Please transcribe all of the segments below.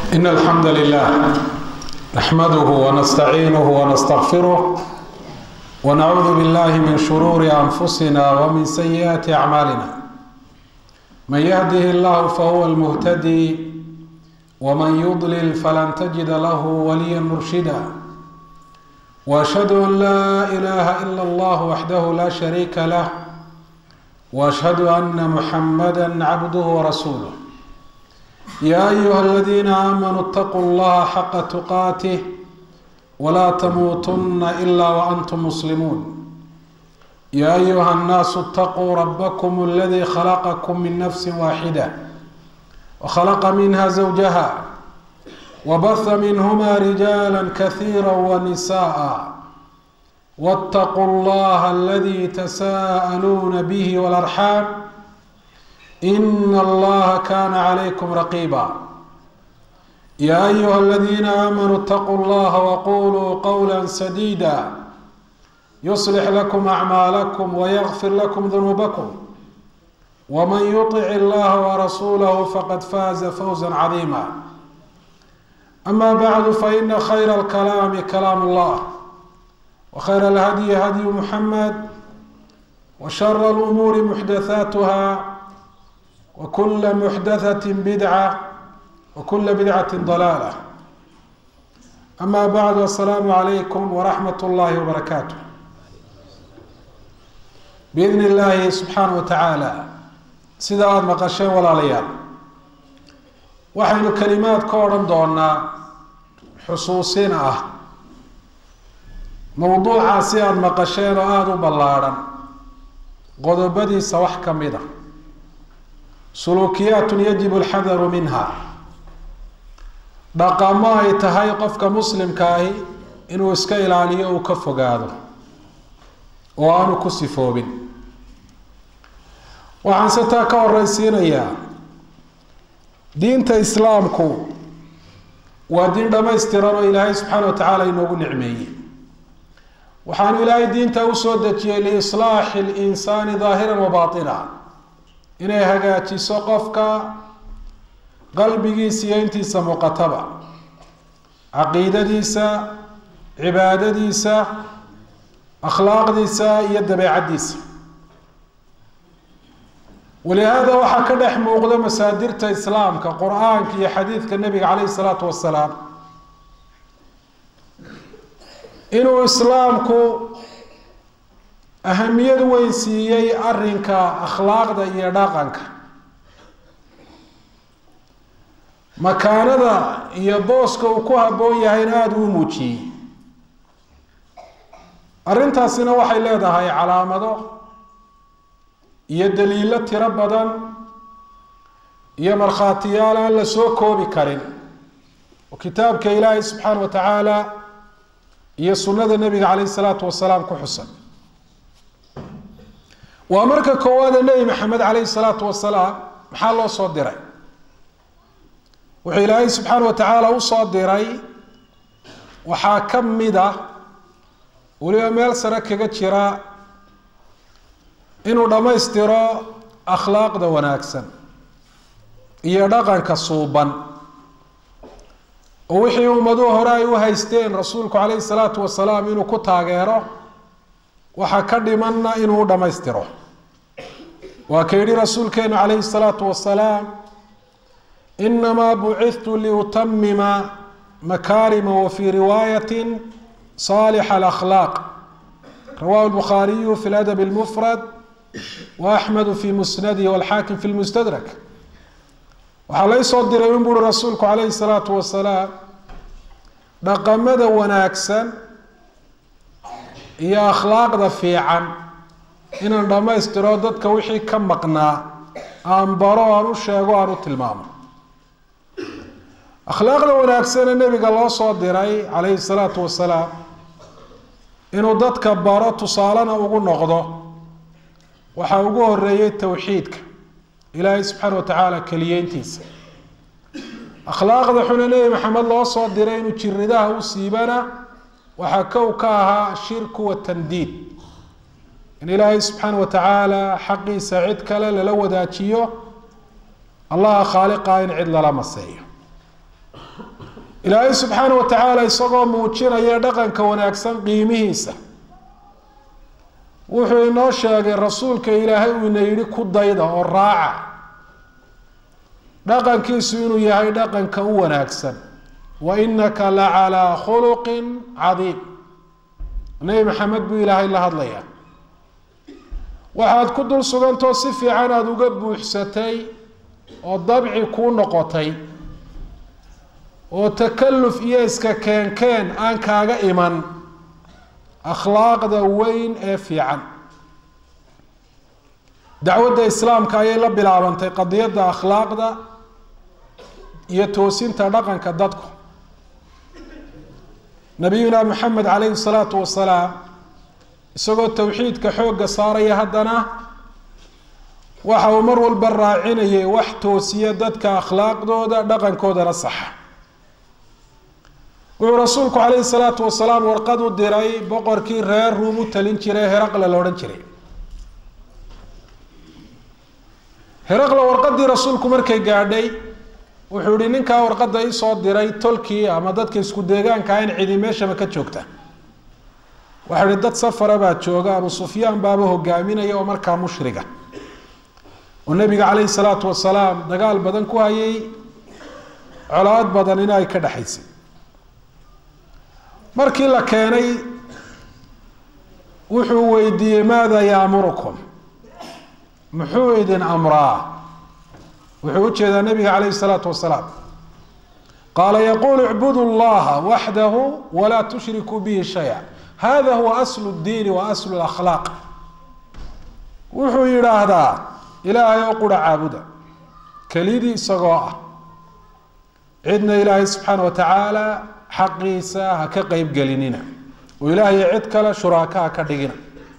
إن الحمد لله نحمده ونستعينه ونستغفره ونعوذ بالله من شرور أنفسنا ومن سيئات أعمالنا من يهده الله فهو المهتدي ومن يضلل فلن تجد له وليا مرشدا واشهد ان لا اله الا الله وحده لا شريك له واشهد ان محمدا عبده ورسوله يا ايها الذين امنوا اتقوا الله حق تقاته ولا تموتن الا وانتم مسلمون يا ايها الناس اتقوا ربكم الذي خلقكم من نفس واحده وخلق منها زوجها وبث منهما رجالا كثيرا ونساء واتقوا الله الذي تساءلون به والارحام ان الله كان عليكم رقيبا يا ايها الذين امنوا اتقوا الله وقولوا قولا سديدا يصلح لكم اعمالكم ويغفر لكم ذنوبكم ومن يطع الله ورسوله فقد فاز فوزا عظيما أما بعد فإن خير الكلام كلام الله وخير الهدي هدي محمد وشر الأمور محدثاتها وكل محدثة بدعة وكل بدعة ضلالة أما بعد السلام عليكم ورحمة الله وبركاته بإذن الله سبحانه وتعالى sida aada maqasheen walaalayaal waxaynu kalimaad ka odhan doonaa xusuusin ah mowduucaasi aada maqasheen oo aada u ballaadhan qodobadiisa wax ka mid a suluukiyaatun yajibu alxadaru minha dhaqamo ay tahay qofka muslimka ahi inuu iska ilaaliyo uu ka fogaado oo aanu ku sifoobin waxaan se taa ka horeysiinayaa diinta islaamku waa diin dhamaystiran oo ilaahay subxaana wa tacaala inoogu nicmeeyey waxaanu ilaahay diinta usoo dejiyey liislaaxi linsaani daahiran wa baatina inay hagaajiso qofka qalbigiisa iyo intiisa muuqataba caqiidadiisa cibaadadiisa akhlaaqdiisa iyo dabeecaddiisa walihaada waxaa ka dhex muuqda masaadirta islaamka qur-aanka iyo xadiidka nebiga caleyhi salaatu wasalaam inuu islaamku ahamiyad weyn siiyey arinka akhlaaqda iyo dhaqanka makaanada iyo booska uu ku habboon yahayna aada uu muujiyey arrintaasina waxay leedahay calaamado iyo daliilo tiro badan iyo markhaatiyaal aan la soo koobi karin oo kitaabka ilaahay subxaana wa tacaala iyo sunnada nebiga caleyhi salaatu wasalaam ku xusan waa marka koowaada nebi maxamed caleyhi salaatu wasalaam maxaa loo soo diray wuxuu ilaahay subxaana wa tacaala usoo diray waxaa ka mid ah weliba meel sare kaga jira inuu dhammaystiro akhlaaqda wanaagsan iyo dhaqanka suuban oo wixii ummaduhu hore ay u haysteen rasuulku caleyhi salaatu wasalaam inuu ku taageero waxaa ka dhimanna inuu u dhammaystiro waa ka yidhi rasuulkeenu caleyhi salaatu wasalaam inamaa bucithtu liutamima makaarima wa fii riwaayatin saalixa alakhlaaq rawahu lbukhaariyu fi ladab lmufrad وأحmed في musnadih والxaakim fi lmustadrak waxaa laysoo diray in buuri rasuulku calayhi الsalaatu wasalaam dhaqamada wanaagsan iyo akhlaaqda fiican inaan dhammaystiro dadka wixii ka maqnaa aan baro aan u sheego aan u tilmaamo akhlaaqda wanaagsane nebiga loo soo diray calayhi الsalaatu wasalaam inuu dadka baro tusaalena ugu noqdo waxaa ugu horeeyey towxiidka ilaahay subxaana wa tacaala keliyeyntiisa akhlaaqda xune nebi maxamed loo soo diray inuu jiridaha u siibana waxaa kow ka ahaa shirku watandiid in ilaahay subxaana wa tacaala xaqiisa cid kale lala wadaajiyo allaha khaaliqa in cid lala maseeyo ilaahay subxaana wa tacaala isagoo muujinaya dhaqanka wanaagsan qiimihiisa wuxuu inoo sheegay rasuulka ilaahay uu ina yidhi ku dayda oo raaca dhaqankiisu inuu yahay dhaqanka u wanaagsan wa inaka la calaa khuluqin cadiim nebi maxamed buu ilaahay la hadlayaa waxaad ku dul sugantoo si fiican aada uga buuxsatay oo dabci kuu noqotay oo takalluf iyo iska keenkeen aan kaaga iman akhlaaqda weyn ee fiican dacwadda islaamka ayay la bilaabantay qadiyadda akhlaaqda iyo toosinta dhaqanka dadku nabiyuna maxamed calayhi salaatu wasalaam isagoo towxiidka xoogga saaraya haddana waxa uu mar walba raacinayay wax toosiya dadka akhlaaqdooda dhaqankoodana saxa wuxuu rasuulku calayhi salaatu wasalaam warqad u diray boqorkii reer ruum u talin jiray heraqle la odhan jiray heraqle warqadii rasuulku markay gaadhay wuxuu yihi ninkaa warqadda isoo diray tolkii ama dadka isku deegaanka in cidi meeshaba ka joogta waxau ihi dad safara baa jooga abu sufyaan baaba hogaaminaya oo markaa mushriga oo nabiga calayhi salaatu wasalaam dagaal badan ku hayay colaad badan in ay ka dhexaysay markii la keenay wuxuu weydiiyey maada yaamurukum muxuu idin amraa wuxuu u jeedaa nabiga calayhi salaatu wasalaam qaala yaquulu icbudu llaha waxdahu walaa tushrikuu bihi shaya hada huwa aslu ddiini wa aslu lakhlaaq wuxuu yidhaahdaa ilaahay oo qura caabuda kelidii isagoo ah cidna ilaahay subxaana wa tacaala xaqiisa ha ka qeybgelinina oo ilaahay cid kale shuraaka ha ka dhigina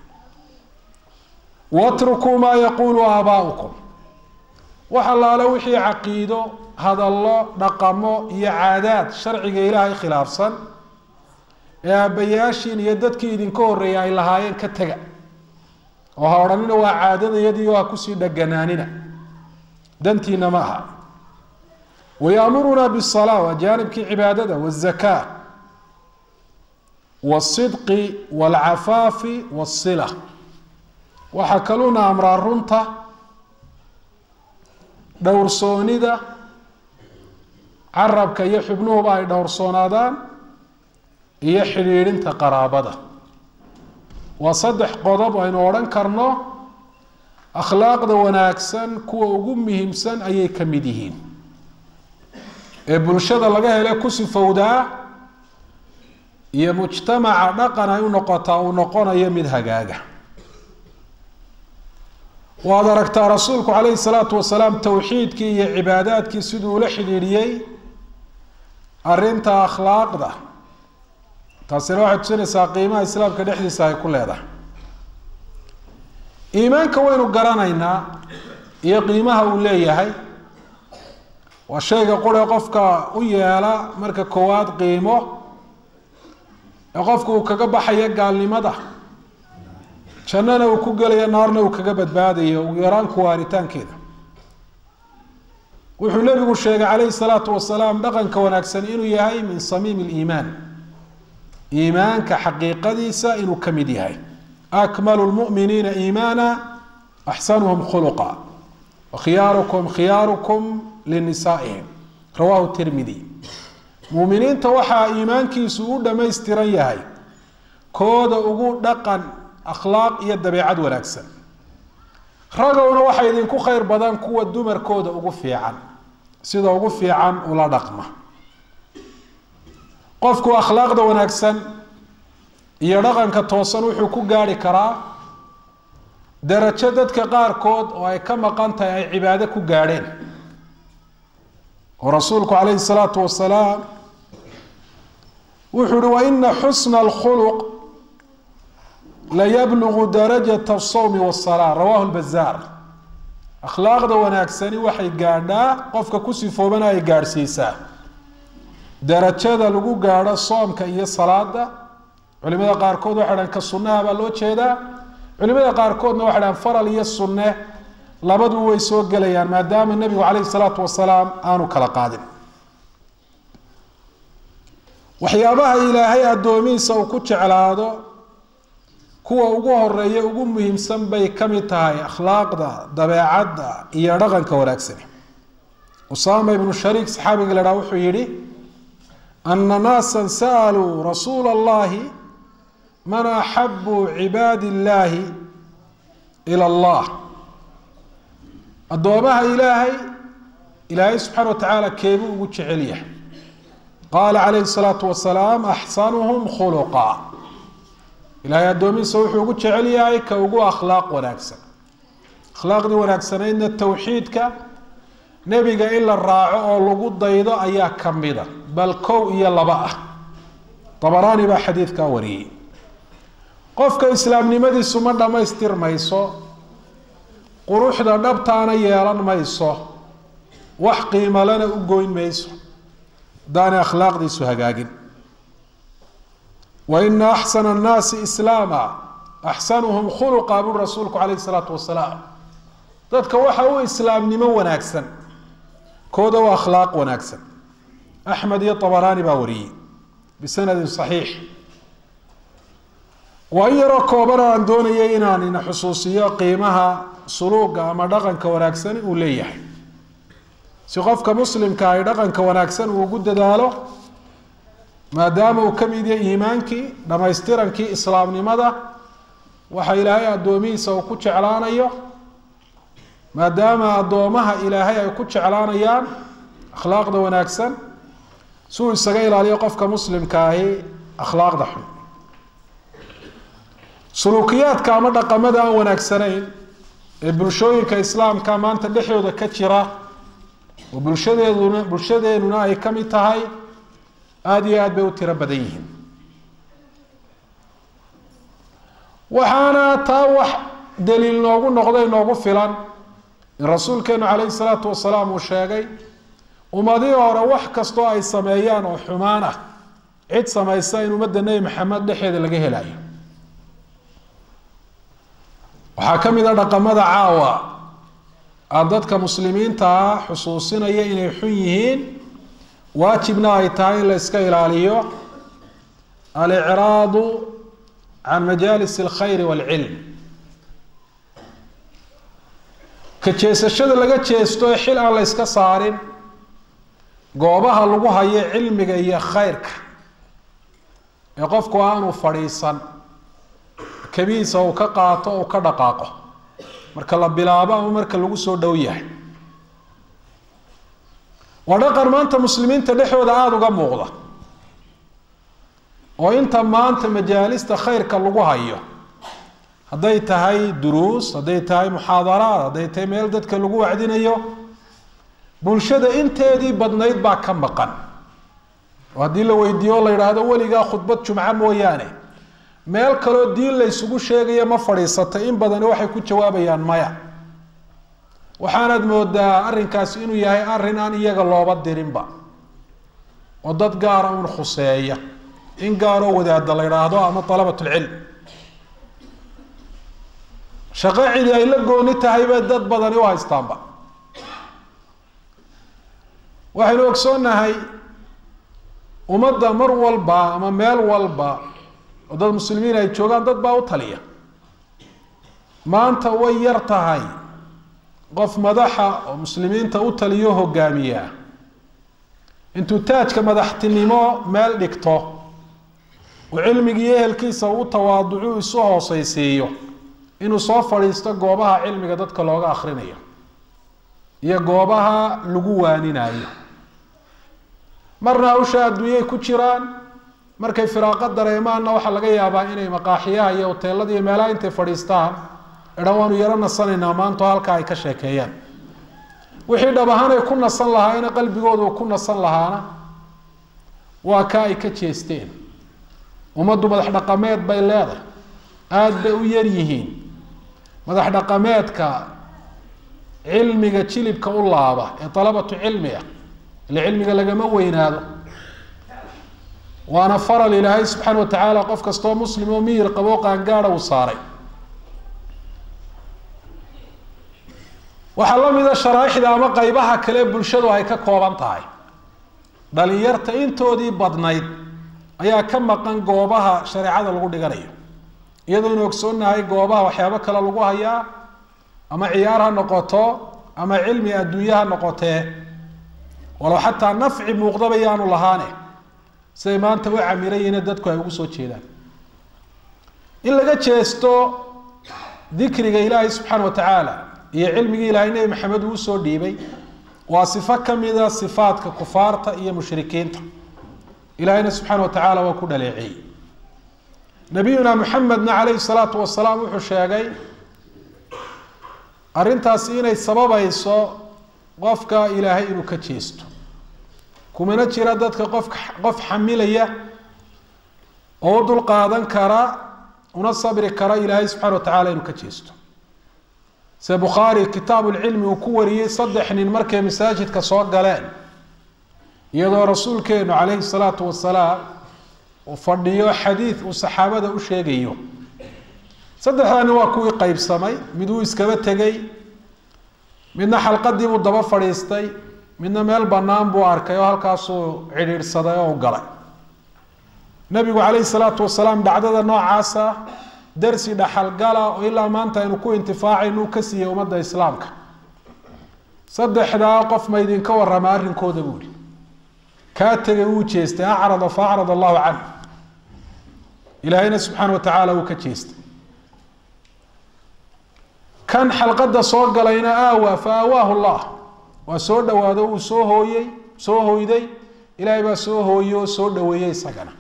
watrukuu maa yaquulu aabaa'ukum wax allaale wixii caqiido hadallo dhaqamo iyo caadaad sharciga ilaahay khilaafsan ee aabbayaashiin iyo dadkii idinka horreeyay ay lahaayeen ka tega oo ha odhanina waa caadadayadii oo ha kusii dheganaanina dantiina ma aha wayaamuruna bisalaa waa jaanibkii cibaadada wazakaa wasidqi walcafaafi wasila waxaa kaluuna amraa runta dhowrsoonida carabka iyo xubnuhuba ay dhowrsoonaadaan iyo xidhiidhinta qaraabada waa saddex qodob aynu odhan karno akhlaaqda wanaagsan kuwa ugu muhiimsan ayay ka mid yihiin ee bulshada laga hele ku sifowdaa iyo mujtamaca dhaqan ay u noqotaa uu noqonayo mid hagaaga waad aragtaa rasuulku calayhi salaatu wasalaam towxiidkii iyo cibaadaadkii siduu ula xidhiidhiyey arrinta akhlaaqda taasina waxay tusinaysaa qiimaha islaamka dhexdiisa ay ku leedahay iimaanka waynu garanaynaa iyo qiimaha uu leeyahay waa shayga qure qofka u yeela marka koowaad qiimo ee qofku uu kaga baxayo gaalnimada jannana uu ku gelayo naarna uu kaga badbaadayo ugu yaraan kuwaaritaankeeda wuxuu nebigu sheegay calayhi salaatu wasalaam dhaqanka wanaagsan inuu yahay min samiimi liimaan iimaanka xaqiiqadiisa inuu ka mid yahay akmalu lmu'miniina iimaana axsanuhum khuluqa wakhiyaarukum khiyaarukum linisaa'ihim rawahu tirmidi muuminiinta waxaa iimaankiisu u dhammaystiran yahay kooda ugu dhaqan akhlaaq iyo dabeecad wanaagsan ragowna waxaa idinku khayr badan kuwa dumarkooda ugu fiican sida ugu fiican ula dhaqma qofku akhlaaqda wanaagsan iyo dhaqanka toosan wuxuu ku gaari karaa darajo dadka qaarkood oo ay ka maqan tahay ay cibaado ku gaadheen oo rasuulku calayhi salaatu wasalaam wuxuu uhi wa ina xusna alkhuluq layablugu darajata asawmi wasalaa rawahu lbazaar akhlaaqda wanaagsani waxay gaadhaa qofka ku sifoobana ay gaadhsiisaa darajada lagu gaadho soomka iyo salaada culimada qaarkood waxay dhahan ka sunnaha baa loo jeedaa culimada qaarkoodna waxay dhahan faral iyo sunne labadu way soo gelayaan maadaama nebigu calayhi salaatu wasalaam aanu kala qaadin waxyaabaha ilaahay addoomihiisa uu ku jeclaado kuwa ugu horeeya ugu muhiimsan bay ka mid tahay akhlaaqda dabeecadda iyo dhaqanka wanaagsani usaama ibnu shariik saxaabiga la dhaha wuxuu yidhi ana naasa sa'aluu rasuula allahi man axabu cibaadi illaahi ila allah addoomaha ilaahay ilaahay subxaana wa tacaala keebuu ugu jecel yahay qaala calayhi salaatu wasalaam axsanuhum khuluqa ilaahay addoomihiisa wuxuu ugu jecel yahay ka ugu akhlaaq wanaagsan akhlaaqdii wanaagsanaydna towxiidka nebiga in la raaco oo lagu daydo ayaa ka mida bal kow iyo laba ah dabaraani baa xadiidkaa wariyey qofka islaamnimadiisu ma dhammaystirmayso quruxda dhabtaana yeelan mayso wax qiimalena u goyn mayso hadaanay akhlaaqdiisu hagaagin wa ina axsana annaasi islaama axsanuhum khuluqa buri rasuulku calayhi salaatu wasalaam dadka waxa u islaamnimo wanaagsan kooda u akhlaaq wanaagsan axmed iyo abaraani baa wariyey bisanadin saxiix waa in yaroo kooban aan doonayay inaan ina xusuusiyo qiimaha suluuga ama dhaqanka wanaagsan uu leeyahay si qofka muslimka ay dhaqanka wanaagsan uu ugu dadaalo maadaama uu ka mid yahay iimaankii dhammaystirankii islaamnimada waxa ilaahay addoomihiisa uu ku jeclaanayo maadaama addoomaha ilaahay ay ku jeclaanayaan akhlaaqda wanaagsan si uu isaga ilaaliyo qofka muslimka ahi akhlaaqda xun suluukiyaadka ama dhaqamada aan wanaagsanayn ee bulshooyinka islaamka maanta dhexdooda ka jira oo bulshadeeduna bulshadeenuna ay ka mid tahay aada iyo aad bay u tiro badan yihiin waxaana taa wax daliil noogu noqday noogu filan in rasuulkeenu calayhi salaatu wasalaam uu sheegay ummadihii hore wax kastoo ay sameeyaan oo xumaan ah cid samaysa in ummadda nebi maxamed dhexeeda laga helayo waxaa ka mid a dhaqamada caawa aan dadka muslimiinta ah xusuusinaya inay xun yihiin waajibna ay tahay in la iska ilaaliyo alicraadu can majaalis alkhayri waalcilm ka jeesashada laga jeesto ee xil aan la yska saarin goobaha lagu hayo cilmiga iyo khayrka ee qofku aanu fadhiisan kabihiisa uu ka qaato uu ka dhaqaaqo marka la bilaabo ama marka lagu soo dhow yahay waa dhaqan maanta muslimiinta dhexdooda aada uga muuqda oo inta maanta majaalista khayrka lagu hayo hadday tahay duruus hadday tahay muxaadaraad hadday tahay meel dadka lagu wacdinayo bulshada inteedii badnayd baa ka maqan oo haddii la weydiiyo o la yidhaahdo weligaa khudbad jumco mooyaane meel kaloo diin la ysugu sheegaya ma fadhiisatay in badani waxay ku jawaabayaan maya waxaanaad moodaa arrinkaasi inuu yahay arrin aan iyaga looba dirinba oo dad gaara uun khuseeya in gaaroo wadaada la yidhaahdo ama dalabatulcilm shaqo cidi ay la gooni tahay bay dad badani u haystaanba waxaynu ogsoonnahay ummadda mar walba ama meel walba oo dad muslimiin ay joogaan dad baa u taliya maanta way yar tahay qof madaxa oo muslimiinta u taliyo hogaamiya intuu taajka madaxtinimo meel dhigto uu cilmigii ehelkiisa u tawaaducu isu hooseysiiyo inuu soo fadhiisto goobaha cilmiga dadka looga akrinayo iyo goobaha lagu waaninayo marna hawsha adduunyay ku jiraan markay firaaqo dareemaanna waxaa laga yaabaa inay maqaaxiyaha iyo hoteelada iyo meelaha intay fadhiistaan idhan waanu yaro nasanaynaa maanto halkaa ay ka sheekeeyaan wixii dhab ahaan ay ku nasan lahaayena qalbigooda uu ku nasan lahaana waa ka ay ka jeesteen ummaddu madax dhaqameed bay leedahay aada bay u yar yihiin madax dhaqameedka cilmiga jilibka u laaba ee dalabatu cilmi ah ile cilmiga lagama weynaado waana faral ilaahay subxaana wa tacaala qof kastoo muslim oo miyir qaboo qaangaada uu saaray waxaa la mida sharaaixda ama qeybaha kale bulshadu ay ka kooban tahay dhalinyarta intoodii badnayd ayaa ka maqan goobaha shareecada lagu dhiganayo iyadoo inu ogsoonnahay goobaha waxyaabo kale lagu hayaa ama ciyaar ha noqoto ama cilmi adduunye ha noqotee walow xataa nafci muuqdaba yaanu lahaane siday maanta u camirayiine dadku ay ugu soo jeedaan in laga jeesto dikriga ilaahay subxaana wa tacaala iyo cilmigii ilaahay nebi maxamed uu usoo dhiibay waa sifo kamida sifaadka kufaarta iyo mushrikiinta ilaahayna subxaana wa tacaala waa ku dhaleeceeyey nabiyuna muxamedna calayhi salaatu wasalaam wuxuu sheegay arrintaasi inay sababayso qofka ilaahay inuu ka jeesto kumana jira dadka qof qof xamilaya oo u dul qaadan kara una sabri kara ilaahay subxana wa tacala inuu ka jeesto se bukhaari kitaabu lcilmi uu ku wariyey saddex nin markay masaajidka soo galeen iyadoo rasuulkeenu calayhi salaatu wasalaam uu fadhiyo xadiid uu saxaabada u sheegayo saddexdaa nin waa kuwii qeybsamay mid uu iskaba tegey midna xalqadii buu daba fadhiistay midna meel bannaan buu arkay oo halkaasuu cidhiidhsaday oo u galay nabigu calayhi salaatu wasalaam dhacdada noocaasa darsi dhaxalgala oo ilaa maanta aynu ku intifaacaynu ka siiyey ummadda islaamka saddexdaa qof ma idinka warrama arrinkooda buu ihi kaa tegay wuu jeestay acrada fa acrad allahu canhu ilaahayna subxaana wa tacaala uu ka jeestay kan xalqadda soo galayna aawa fa aawaahu llah waa soo dhawaado uu soo hooyey soo hoyday ilaahay baa soo hooyey oo soo dhaweeyey isagana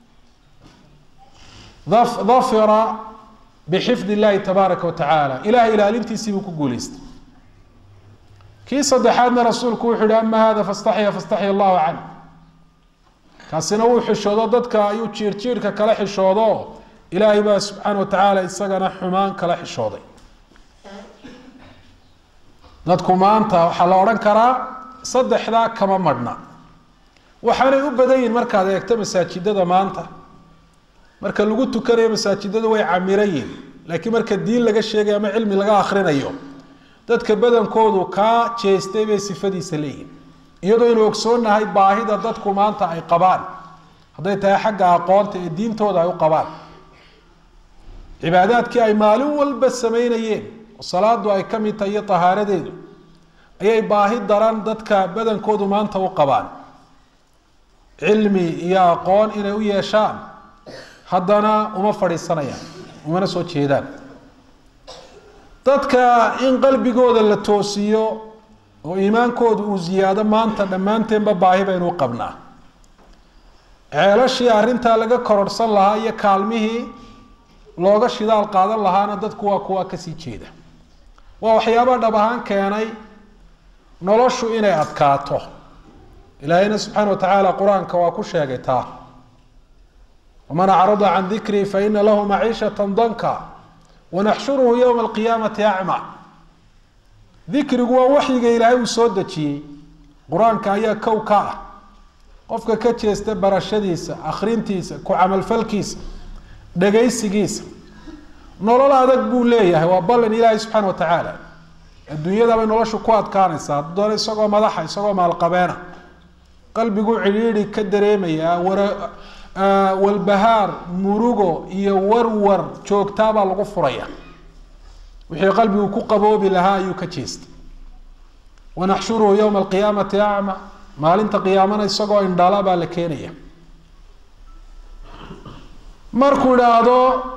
dafira bixifd illahi tabaaraka wa tacaala ilahay ilaalintiisii buu ku guuleystay kii saddexaadna rasuulku wuxuu yihi ama hada fastaxya fastaxya allahu canh kaasina wuu xishoodo dadka ayuu jiir jiirka kala xishoodo ilaahay baa subxaana wa tacaala isagana xumaan kala xishooday dadku maanta waxaa la odhan karaa saddexdaa kama madhna waxaanay u badan yihin markaad eegto masaajidada maanta marka lagu tukanayo masaajidadu way camiran yihin laakiin marka diin laga sheegayo ama cilmi laga akrinayo dadka badankoodu kaa jeestay bay sifadiisa leeyihin iyadoo aynu ogsoonnahay baahida dadku maanta ay qabaan hadday tahay xagga aqoonta ee diintooda ay u qabaan cibaadaadkii ay maalin walba sameynayeen oo salaadu ay ka mid tahay iyo tahaaradeedu ayay baahi daran dadka badankoodu maanta u qabaan cilmi iyo aqoon inay u yeeshaan haddana uma fadhiisanayaan umana soo jeedaan dadka in qalbigooda la toosiyo oo iimaankooda uu ziyaado maanta dhammaanteenba baahi baynu u qabnaa ceelashii arrintaa laga kororhsan lahaa iyo kaalmihii looga shidaal qaadan lahaana dadku waa kuwa kasii jeeda waa waxyaaba dhab ahaan keenay noloshu inay adkaato ilaahayna subxaana wa tacaala qur-aanka waa ku sheegay taa waman acrada can dikrii faina lahu maciishata danka wanaxshuruhu yowma alqiyaamati acma dikrigu waa waxyiga ilaahay uu soo dejiyey qur-aanka ayaa kow ka ah qofka ka jeesta barashadiisa akhrintiisa ku camalfalkiisa dhagaysigiisa nolol adag buu leeyahay waa ballan ilaahay subxaana wa tacaala adduunyada bay noloshu ku adkaanaysaa hadduu doono isagoo madaxa isagoo maalqabeena qalbiguu cidhiidhi ka dareemayaa wara walbahaar murugo iyo warwar joogtaabaa lagu furaya wixii qalbigu ku qaboobi lahaa ayuu ka jeestay wanaxshuruhu yowma alqiyaamati acma maalinta qiyaamana isagoo indhala baa la keenaya markuu idhaahdo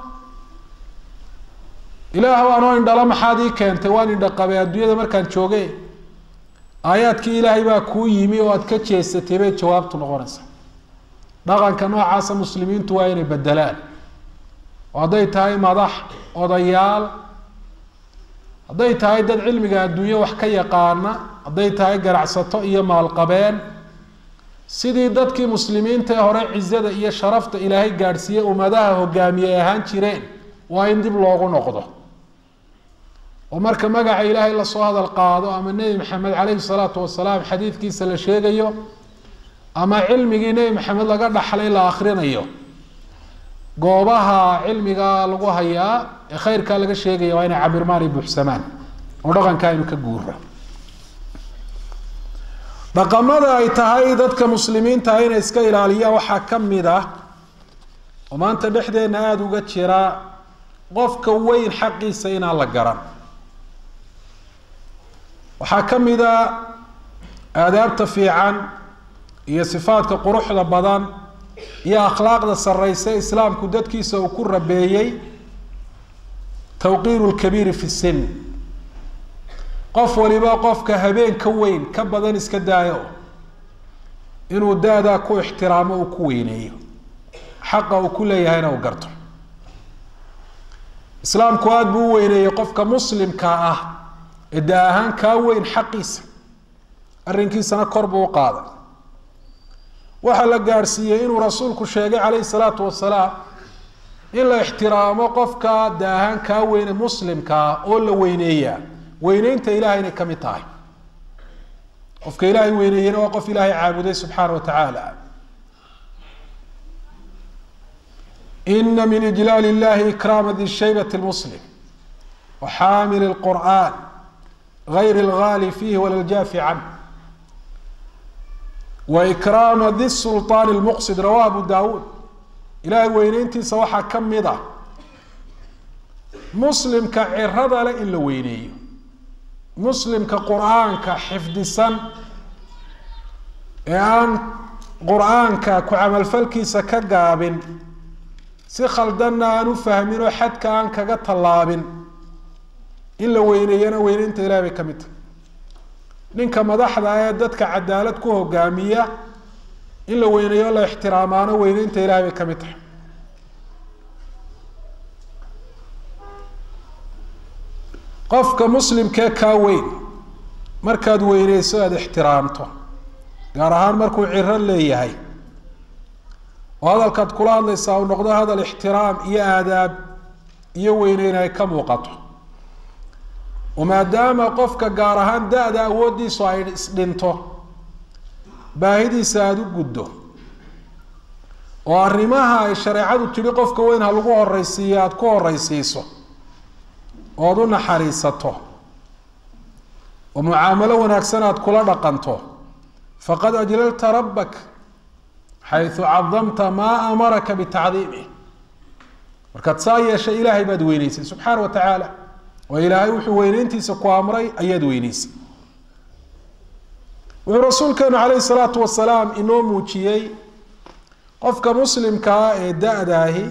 ilaahw anoo indhala maxaad ii keentay waan indhaqabay adduunyada markaan jooge aayaadkii ilaahay baa kuu yimi oo aad ka jeesatay bay jawaabtu noqonaysaa dhaqanka noocaasa muslimiintu waa inay bedelaan oo hadday tahay madax odayaal hadday tahay dad cilmiga adduunye wax ka yaqaana hadday tahay ganacsato iyo maalqabeen sidii dadkii muslimiinta ee hore cizada iyo sharafta ilaahay gaadhsiiyey ummadaha hogaamiye ay ahaan jireen waa in dib loogu noqdo oo marka magaca ilaahay lasoo hadal qaado ama nebi maxamed caleyhi salaatu wasalaam xadiidkiisa la sheegayo ama cilmigii nebi maxamed laga dhaxlay la akrinayo goobaha cilmiga lagu hayaa ee khayrkaa laga sheegaya waa inay cabirmaan ay buuxsamaan oo dhaqanka aynu ka guura dhaqamada ay tahay dadka muslimiinta inay iska ilaaliyaan waxaa ka mid ah oo maanta dhexdeenna aada uga jira qofka weyn xaqiisa inaan la garan waxaa ka mid a aadaabta fiican iyo sifaadka quruxda badan iyo akhlaaqda sareysa islaamku dadkiisa uu ku rabeeyey tawqiiru lkabiiri fi sin qof waliba qofka habeen ka weyn ka badan iska daayo inuu da-daa ku ixtiraamo uu ku weyneeyo xaqa uu ku leeyahayna uu garto islaamku aada buu u weyneeyey qofka muslimka ah ee da ahaan kaa weyn xaqiisa arrinkiisana kor buu u qaaday waxaa la gaadhsiiyey inuu rasuulku sheegay calayhi salaatu wasalaam in la ixtiraamo qofka da ahaan kaa weyne muslimkaa oo la weyneeyaa weyneynta ilahay inay ka mid tahay qofka ilaahay weyneeyena waa qof ilaahay caabuday subxaana wa tacaala ina min ijlaal illahi ikraama di shaybati lmuslim wa xaamili lqur'an gayr lgaali fiihi wala ljaafi canh wa ikraama di sulطaan lmuqsid rawahu abu daawuud ilaahay weyneyntiisa waxaa ka mid ah muslimka cirada leh in la weyneeyo muslimka qur-aanka xifdisan ee aan qur-aanka ku camalfalkiisa ka gaabin si khaldanna aan u fahmin oo xadka aan kaga tallaabin in la weyneeyana weyneynta ilahi bay ka mid tahay ninka madaxda ee dadka cadaalad ku hogaamiya in la weyneeyo la ixtiraamaano weyneynta ilahi bay ka mid tahay qofka muslimkee kaa weyn markaad weyneyso aada ixtiraamto gaar ahaan markuu ciro leeyahay oo hadalkaad kula hadlaysaa uu noqdo hadal ixtiraam iyo aadaab iyo weyneyn ay ka muuqato oo maadaama qofka gaar ahaan da-da awooddiisu ay isdhinto baahidiisa aada u guddo oo arrimaha ay shareecadu tidhi qofka weyn ha lagu horeysiiyo aada ku horeysiiso ood u naxariisato oo mucaamalo wanaagsan aada kula dhaqanto faqad ajlalta rabbak xaysu cadamta maa amaraka bitacdiimih markaad saa yeeshay ilaahay baad weyneysay subxaana wa tacaala oo ilaahay wuxuu weyneyntiisa ku amray ayaad weyneysay wuxuu rasuulkeenu calayhi salaatu wasalaam inoo muujiyey qofka muslimkaa ee da-daahi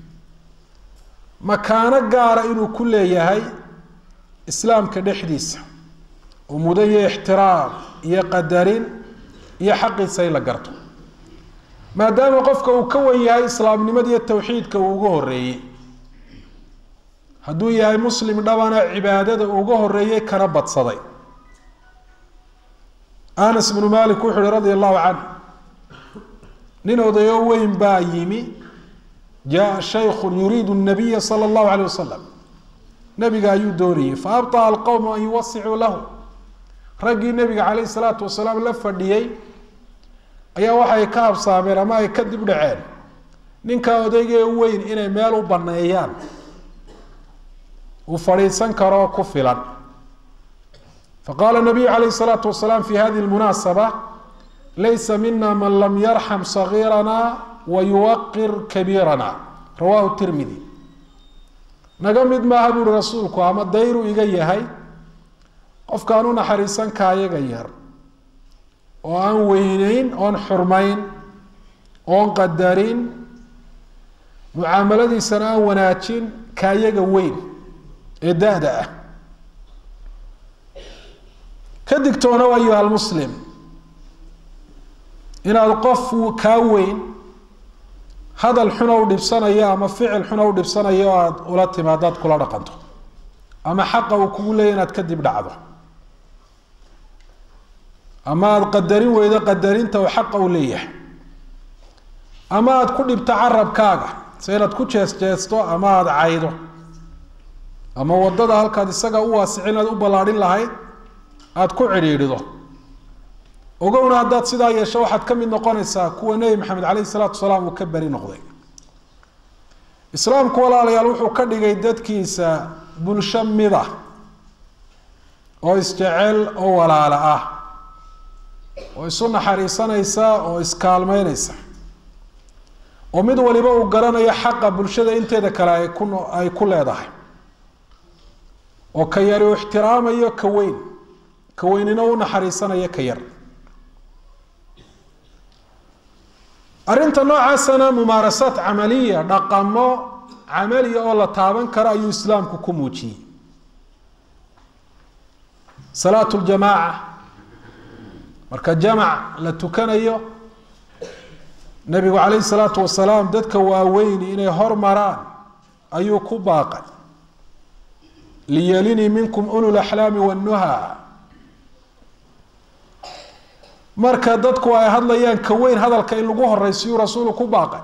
makaano gaara inuu ku leeyahay islaamka dhexdiisa oo mudan iyo ixtiraam iyo qadarin iyo xaqiisa in la garto maadaama qofka uu ka wan yahay islaamnimada iyo tawxiidka uu uga horeeyey hadduu yahay muslim dhabana cibaadada uga horeeyey kana badsaday anas bnu malik wuxu uhi radia allahu canh nin odayo weyn baa yimi jaa shayku yuriidu nabiya sala allahu alayh wasalam nabiga ayuu doonayey faabطaa alqowmu an yuwasicuu lahu raggii nabiga calayh salaatu wasalaam la fadhiyey ayaa waxay ka habsaameen ama ay ka dib dhaceen ninkaa odaygee weyn inay meel u baneeyaan uu fadhiisan karoo ku filan faqaala nabiyu calayh salaatu wasalaam fi hadihi lmunaasaba laysa mina man lam yarxam sagiirana wayuwaqir kabiirana rawahu tirmidi naga mid maaha buuhi rasuulku ama dayru iga yahay qofkaan u naxariisan kaayaga yar oo aan weyneyn oon xurmayn oon qadarin mucaamaladiisana aan wanaajin kaayaga weyn ee da-da ah ka digtoona ayuha almuslim inaad qof kaa weyn hadal xuna u dhibsanayo ama ficil xuna u dhibsanayo o aada ula timaado aad kula dhaqanto ama xaqa uu kugu leeya inaad kadib dhacdo ama aada qadarin weydo qadarinta uu xaqa u leeyahay ama aada ku dhibto carabkaaga se inaad ku jees jeesto ama aada caydo ama wadada halkaad isaga u waasicin inaad u ballaadhin lahayd aada ku cidhiidhido ogowna haddaad sidaa yeesho waxaad ka mid noqonaysaa kuwa nebi maxamed caleyhi salaatu wasalaam uu ka beri noqday islaamku walaalayaal wuxuu ka dhigay dadkiisa bulsho mida oo isjecel oo walaalo ah oo isu naxariisanaysa oo iskaalmeynaysa oo mid waliba uu garanayo xaqa bulshada inteeda kale ay ku ay ku leedahay oo ka yari uu ixtiraamayo ka weyn ka weynina u naxariisanayo ka yar arrinta noocaasana mumaarasaat camaliya dhaqamo camaliya oo la taaban karo ayuu islaamku ku muujiyey salaatu ljamaaca marka jamac la tukanayo nabigu calayhi salaatu wasalaam dadka waaweyni inay hormaraan ayuu ku baaqay liyalinii minkum ulu laxlaami wannuha marka dadku ay hadlayaan ka weyn hadalka in lagu horeysiyuu rasuulu ku baaqay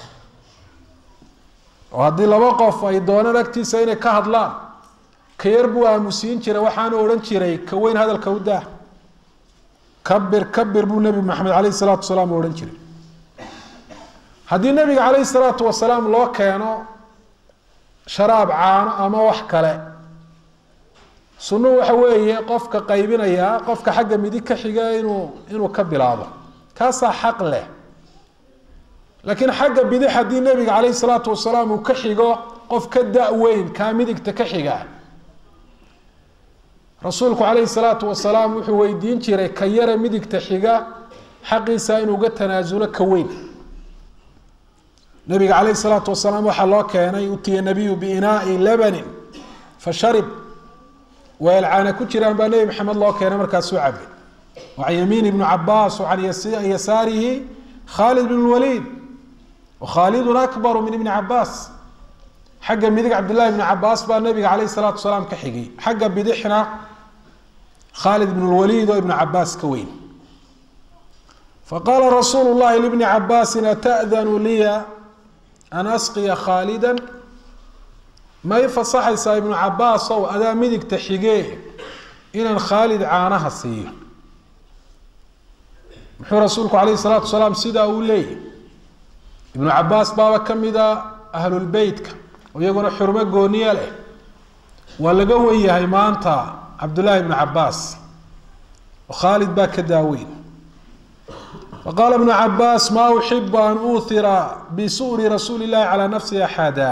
oo haddii laba qof ay doonaan agtiisa inay ka hadlaan ka yar buu aamusiin jiray waxaanu odhan jiray ka weyn hadalka u daa kabir kabir buu nebi maxamed caleyhi salaatu wasalaam odhan jiray haddii nebiga caleyhi salaatu wasalaam loo keeno sharaab caano ama wax kale sunnuhu waxa weeye qofka qaybinayaa qofka xagga midig ka xiga inuu inuu ka bilaabo kaasaa xaq leh laakiin xagga bidix haddii nebiga caleyhi salaatu wasalaam uu ka xigo qof ka da-weyn kaa midigta ka xiga rasuulku caleyhi salaatu wasalaam wuxuu weydiin jiray ka yare midigta xiga xaqiisa inuu ga tanaasulo ka weyn nabiga caleyhi salaatu wasalaam waxaa loo keenay utiya nabiyu biinaai labanin fa sharib weel caana ku jiraan baa nebi maxamed loo keenay markaasuu cabay wa can yamiin ibnu cabaas wa can yasaarihi khaalid bn lwaliid wakhaalidun akbaru min ibni cabaas xagga midig cabdillahi ibni cabaas baa nabiga caleyhi salaatu wasalaam ka xigay xagga bidixna khaalid bn lwaliid oo ibnu cabaas ka weyn faqaala rasuulu llahi libni cabaasin ata'danu liya an asqiya khaalida ma i fasaxaysaa ibnu cabaasow adaa midigta xigee inaan khaalid caanaha siiyo muxuu rasuulku caleyhi salaatu wasalaam sidaa uu leeyahy ibnu cabaas baaba ka mida ahlulbeytka oo iyaguna xurmo gooniya leh waa laga wen yahay maanta cabdullaahi ibnu cabaas oo khaalid baa ka daaweyn faqaala ibnu cabaas maa uxibu an uuhira bisu'ri rasuuli llahi calaa nafsi axada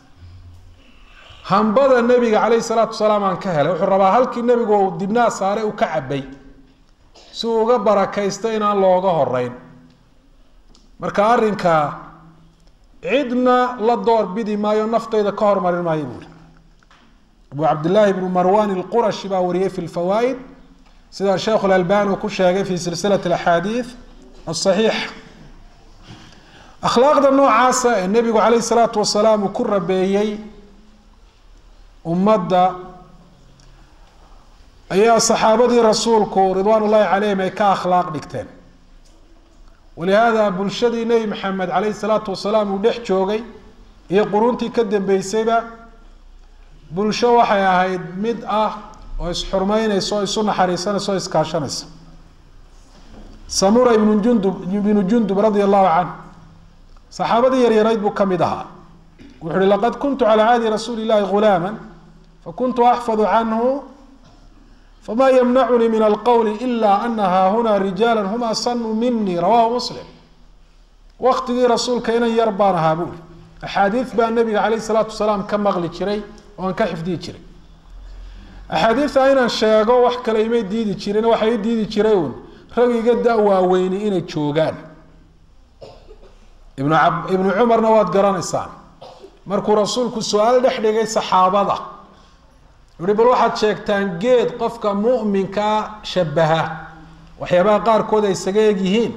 hambada nebiga caleyhi salaatu wasalaam aan ka helay wuxuu rabaa halkii nebigu dibnaa saare uu ka cabay si uu uga barakaysto inaan looga horeyn marka arrinkaa cidna la door bidi maayo naftayda ka hormarin maayo buuri abu cabdillaahi bnu marwan ilqurashi baa wariyey fi lfawaa'id sida sheekhu lalbani uu ku sheegay fi silsilat alaxaadiid asaxiix akhlaaqda noocaasa ee nebigu caleyhi salaatu wasalaam uu ku rabeeyey ummadda ayaa saxaabadii rasuulku ridwaan ullahi calayhim ay ka akhlaaq dhigteen walihaada bulshadii nebi maxamed caleyhi salaatu wasalaam uu dhex joogay iyo quruntii ka dambeysayba bulsho waxay ahayd mid ah oo isxurmeyneysa oo isu naxariisanaysa oo iskaashanaysa samura ibnu jundub ibnu jundub radia allahu canhu saxaabadii yaryarayd buu ka mid ahaa wuxu uhi laqad kuntu calaa caadi rasuuli llahi ghulaama fakuntu axfadu canhu fma ymnacunii min alqowli ila ana haahuna rijaala hum asanu minii rawahu muslim waktigii rasuulka inan yar baan ahaa buuri axaadiid baa nabiga caleyh salaatu wasalaam ka maqli jiray oo aan ka xifdiyi jiray axaadiidta inaan sheego wax kale imay diidi jirin waxay i diidi jiray uun rag iga da waaweyni inay joogaan ibnu ibnu cumarna waad garanaysaan markuu rasuulku su-aal dhex dhigay saxaabada uhi bal waxaad sheegtaan geed qofka mu'minkaa shabaha waxyaabaha qaarkood ay isaga eg yihiin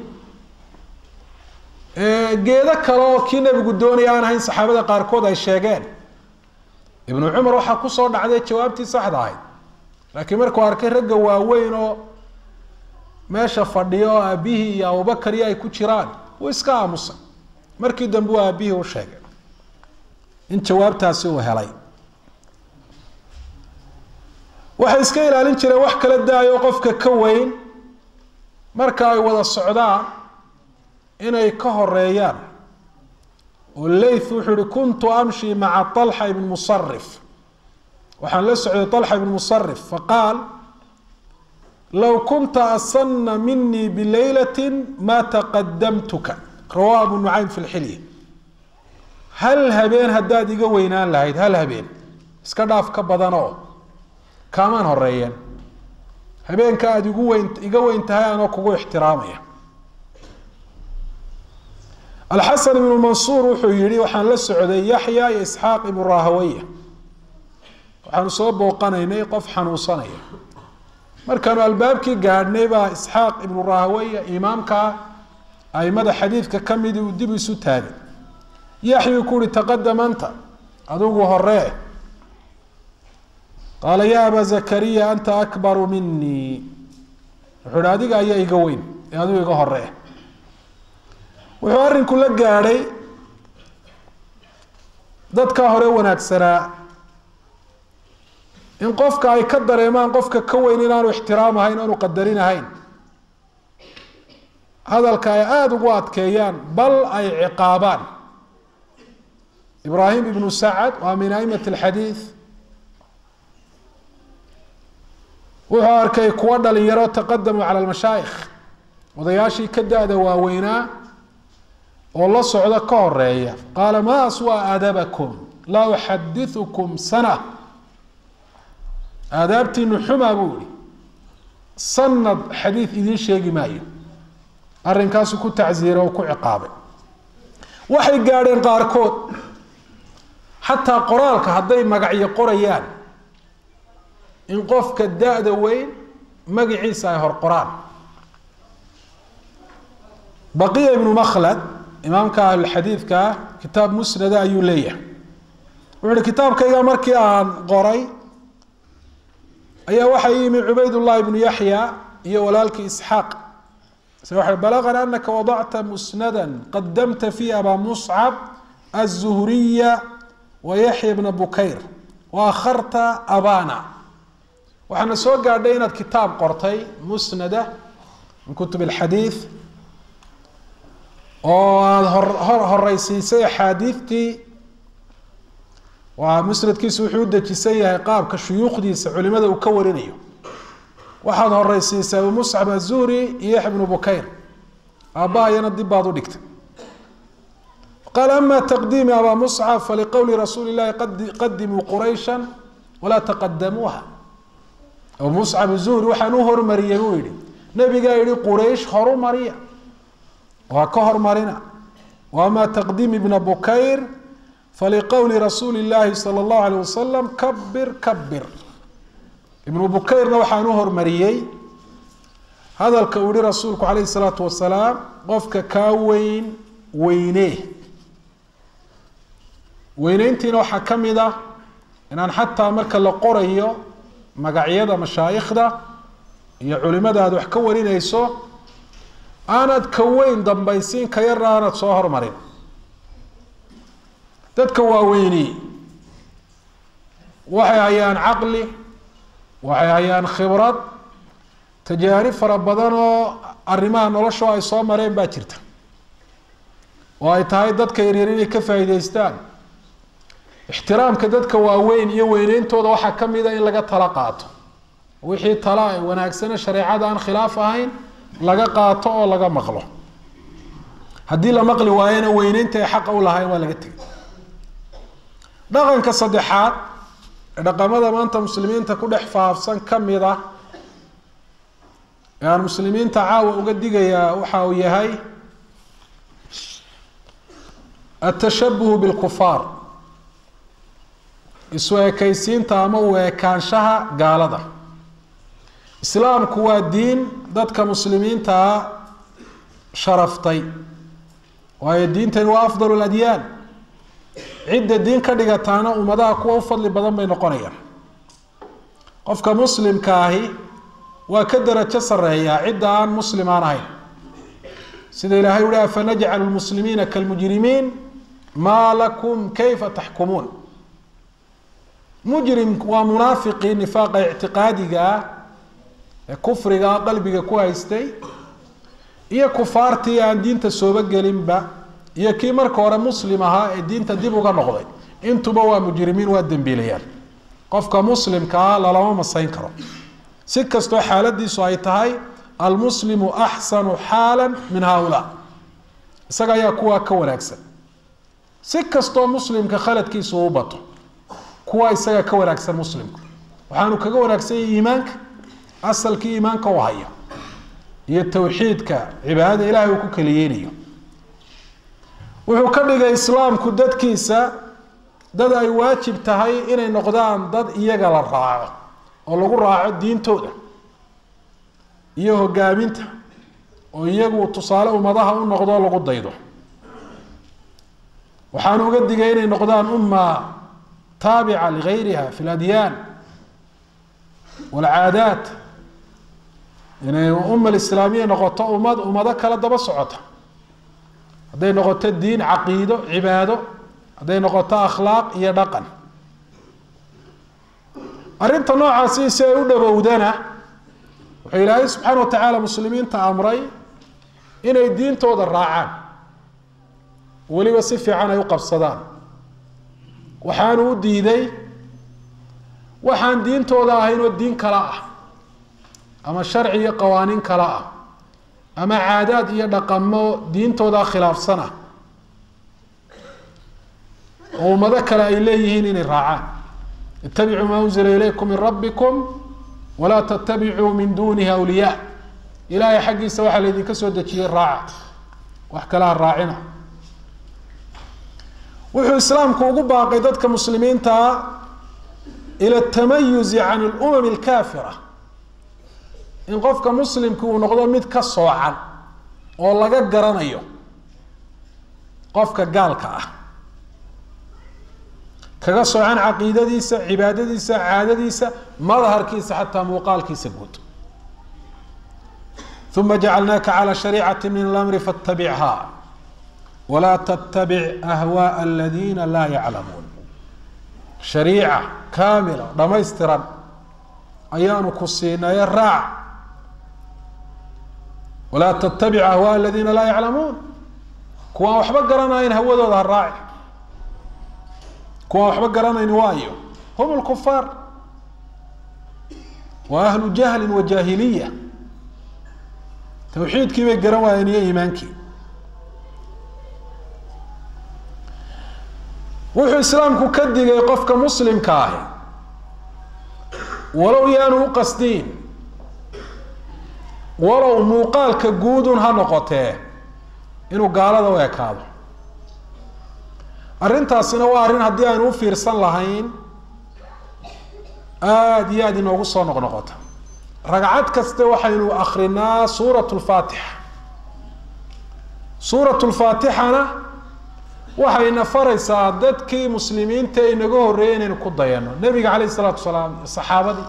geedo kale oo kii nebigu doonaya aan ahayn saxaabada qaarkood ay sheegeen ibnu cumar waxaa kusoo dhacday jawaabtii saxda ahayd laakiin markuu arkay ragga waaweyn oo meesha fadhiyo oo aabihii iyo abubakar iyo ay ku jiraan wuu iska aamusay markii dambe uu aabihii u sheegay in jawaabtaasi uu helay waxay iska ilaalin jireen wax kala daayo qofka ka weyn marka ay wada socdaan inay ka horeeyaan oo leyth wuxuu ihi kuntu amshi maca طalxa ibn musarif waxaan la socday طalxa ibn musarif faqaal low kunta asana minii bilaylati ma taqadamtuka rawahu abu nucaym fi lxilya hal habeen haddaad iga weynaan lahayd hal habeen iska dhaaf ka badanoo kaamaan horeeyeen habeenka aada igu weyn iga weyn tahay anoo kugu ixtiraamaya alxasan ibnu mansuur wuxuu yihi waxaan la socday yaxya iyo isxaaq ibnu rahawaya waxaanu soo booqanaynay qof xanuunsanaya markaanu albaabkii gaadhnay baa isxaaq ibnu rahawaya imaamka aimada xadiidka kamidi uu dib isu taagay yaxyuu ku uhi taqadam anta adigu horee qaala ya aba zakariya anta akbaru minii wuxuu ihi adiga ayaa iga weyn ee adigu iga horee wuxuu arrinku la gaadhay dadkaa hore wanaagsanaa in qofka ay ka dareemaan qofka ka weyn inaanu ixtiraam ahayn aanu qadarin ahayn hadalka ay aada ugu adkeeyaan bal ay ciqaabaan ibraahim ibnu sacad waa min aimati alxadiid wuxuu arkay kuwa dhalinyaro taqadamuu cala almashaayikh odayaashii ka da-da waaweynaa oo la socda ka horeeya qaala ma aswa aadabakum laa uxadiukum sana aadaabtiinu xumaa buu ihi sanad xadiid idiin sheegi maayo arrinkaasu ku tacsiira oo ku ciqaabay waxay gaadheen qaarkood xataa qoraalka hadday magacyo qorayaan in qofka da-da weyn magaciisa ay hor qoraan baqiya ibnu makhlad imaamka ahlulxadiidka ah kitaab musnada ayuu leeyahay wuxu uhi kitaabkayga markii aan qoray ayaa waxaa yimi cubaydullahi ibnu yaxya iyo walaalkii isxaaq se waxa balagana anaka wadacta musnada qadamta fi aba muscab aلzuhriya wa yaxya bna bukayr wa akharta abana waxaana soo gaadhay inaad kitaab qortay musnada min kutub اlxadiid oo aada hor horeysiisay axaadiidtii waa musnadkiisu wuxuu u dejisan yahay qaabka shuyuukhdiisa culimada uu ka warinayo waxaad horeysiisay abu muscab azuhri iyo yaxya bnu bukayr aabbahayana dib baad u dhigtay qaal ama taqdiimi abaa muscab faliqowli rasuuli llahi qadimuu quraysha walaa taqadamuuha abu muscab zuhri waxaan u hormariyey buu yihi nabigaa yihi quraysh horu mariya waa ka hormarina ama taqdiim ibna bukayr faliqowli rasuuli llaahi sala allahu alayh wasalam kabir kabir ibnu bukayrna waxaan u hormariyey hadalka uu yihi rasuulku calayhi salaatu wasalaam qofka kaa weyn weyne weyneyntiina waxaa ka mid ah inaan xataa marka la qorayo magacyada mashaayikhda iyo culimada aad wax ka warinayso aanad ka weyn dambaysiin ka yarna aanad soo hormarin dadka waaweyni waxay hayaan caqli waxay hayaan khibrad tajaarib fara badan oo arrimaha nolosho ay soo mareen baa jirta oo ay tahay dadka yaryar inay ka faa'iidaystaan ixtiraamka dadka waaweyn iyo weyneyntooda waxaa ka mid a in laga tala qaato wixii tala ay wanaagsane shareecada aan khilaaf ahayn laga qaato oo laga maqlo haddii la maqli waayona weyneynta ay xaqa u lahayn waa laga tegay dhaqanka saddexaad ee dhaqamada maanta muslimiinta ku dhex faafsan ka mid ah ee aan muslimiinta caawa uga digayaa waxa uu yahay atashabuhu bilkufaar isu ekaysiinta ama u ekaanshaha gaalada islaamku waa diin dadka muslimiintaa sharaftay waayo diintani waa afdal ladyaan cidda diin ka dhigataana ummadaha kuwa u fadli badan bay noqonayaan qofka muslimka ahi waa ka darajo sareeyaa cidda aan muslim aan ahayn sida ilaahay uhi afanajcalu lmuslimiina kalmujrimiin maa lakum kayfa taxkumuun mujrim waa munaafiqii nifaaqa ictiqaadiga ah ee kufrigaa qalbiga ku haystay iyo kufaartii aan diinta sooba gelinba iyo kii marka hore muslim ahaa ee diinta dib uga noqday intuba waa mujrimiin waa dembiilayaan qofka muslimka ah lalama masayn karo si kastoo xaaladiisu ay tahay almuslimu axsanu xaala min haaulaa isaga ayaa kuwaa ka wanaagsan si kastoo muslimka khaladkiisu u bato kuwa isaga ka wanaagsan muslimku waxaanu kaga wanaagsan yahay iimaanka asalkii iimaanka u haya iyo tawxiidka cibaadada ilaahay uu ku keliyeynayo wuxuu ka dhigay islaamku dadkiisa dad ay waajib tahay inay noqdaan dad iyaga la raaco oo lagu raaco diintooda iyo hogaaminta oo iyagu tusaale ummadaha u noqdo lagu daydo waxaanu uga digay inay noqdaan umma taabica ligayriha fi ladyaan walcaadaat inay umma alislaamiya noqoto ummad ummado kale daba socota hadday noqoto diin caqiido cibaado hadday noqoto akhlaaq iyo dhaqan arrinta noocaasi si ay u dhowowdana wuxuu ilaahay subxaana wa tacaala muslimiinta amray inay diintooda raacaan weliba si fiican ay u qabsadaan waxaanu u diiday waxaan diintooda ahayn oo diin kala ah ama sharci iyo qawaaniin kala ah ama caadaad iyo dhaqamo diintooda khilaafsan ah oo ummado kale ay leeyihiin inay raacaan itabicuu maa unzila ilaykum min rabbikum walaa tattabicuu min dunihi awliyaa ilaahay xaggiisa waxaa laydinka soo dejiyey raaca wax kalaha raacina wuxuu islaamku ugu baaqay dadka muslimiintaa ila tamayuzi can alumam alkaafira in qofka muslimki uu noqdo mid ka soocan oo laga garanayo qofka gaalka ah kaga soocan caqiidadiisa cibaadadiisa caadadiisa madharkiisa xataa muuqaalkiisa guud uma jacalnaaka calى shariicati min اlamri faاtabichaa walaa tttabic ahwaءa aladiina laa yaclamuun shariica kaamila dhamaystiran ayaanu ku siinaye raac walaa tttabic ahwaءa aladiina laa yaclamuun kuwaan waxba garanayn hawadooda ha raaci kuwaan waxba garanayn waayo hum lkufaar wa ahlu jahli wa jaahiliya tawxiidkii bay garan waayeen iyo iimaankii wuxuu islaamku ka digay qofka muslimka ahi walow yaanu u qasdiin walow muuqaalka guudun ha noqotee inuu gaalada u ekaado arrintaasina waa arrin haddii aynu u fiirsan lahayn aada iyo aada inoogu soo noqnoqota ragcad kaste waxaynu akrinaa suurat lfaatixa suurat lfaatixana waxayna faraysaa dadkii muslimiinta inaga horreeyay inaynu ku dayano nebiga caleyh isalaatu wasalaam iyo saxaabadii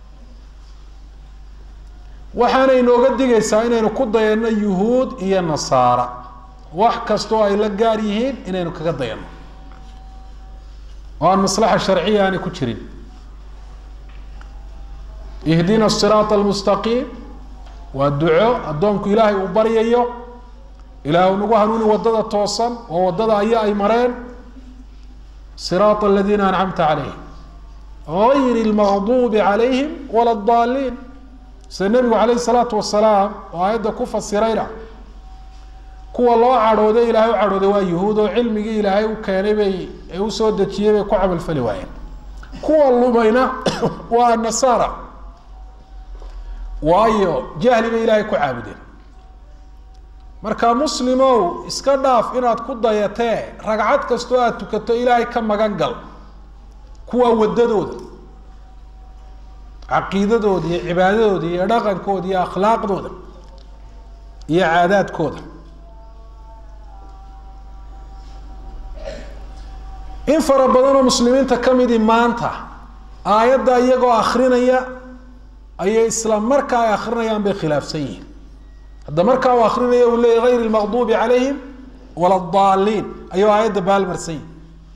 waxaana inooga digaysaa inaynu ku dayano yuhuud iyo nasaara wax kastoo ay la gaar yihiin inaynu kaga dayano oo aan maslaxa sharciya aanay ku jirin ihdina siraata almustaqiim waa duco addoonku ilaahay uu baryayo ilaah nagu hanuuni waddada toosan oo waddada aya ay mareen siraata aladiina ancamta calayhim gayri lmaqduubi calayhim wala daaliin sida nebigu calayh salaatu wasalaam oo aayadda ku fasirayna kuwa loo cadhooday ilaahay u cadhooday waa yuhuud oo cilmigii ilaahay u keenay bay ee usoo dejiyey bay ku camalfali waayeen kuwa lumayna waa nasaara waayo jahli bay ilaahay ku caabudeen marka muslimow iska dhaaf inaad ku dayatee ragcad kastoo aada tukato ilaahay ka magan gal kuwa waddadooda caqiidadooda iyo cibaadadooda iyo dhaqankooda iyo akhlaaqdooda iyo caadaadkooda in fara badan oo muslimiinta ka midi maanta aayadda iyagoo akrinaya ayay isla markaa ay akrinayaan bay khilaafsan yihiin hadda markaa uu akrinaya uu leeyay gayr lmaqduubi calayhim wala daaliin ayuu aayadda baalmarsan yihi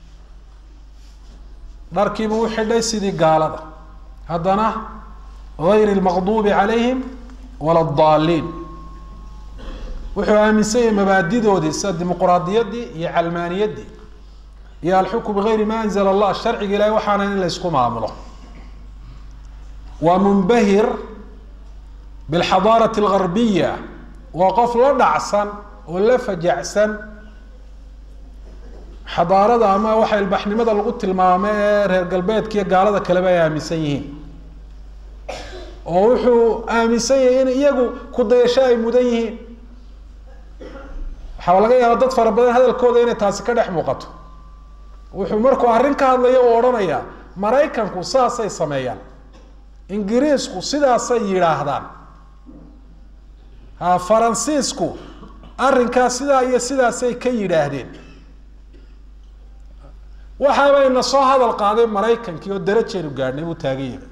dharkiibuu u xidhay sidii gaalada haddana gayr lmaqduubi calayhim wala daaliin wuxuu aaminsan yahay mabaadidoodii sida dimuquraadiyaddii iyo calmaaniyaddii iyo alxukm bigayri ma anzla allah sharciga ilahay waxaana in la ysku maamulo waa munbahir bilxadaarati algarbiya waa qof la dhacsan oo la fajacsan xadaarada ama waxa ilbaxnimada lagu tilmaamo ee reer galbeedka iyo gaalada kaleba ay aaminsan yihiin oo wuxuu aaminsan yahay in iyagu kudayasho ay mudan yihiin waxaa laga yaaba dad fara badan hadalkooda inay taasi ka dhex muuqato wuxuu markuu arrin ka hadlayo u odhanayaa maraykanku saasay sameeyaan ingiriisku sidaasay yidhaahdaan ha faransiisku arrinkaas sidaa iyo sidaasay ka yidhaahdeen waxaabayna soo hadal qaaday maraykankii oo darajaynu gaadhnay buu taagan yahay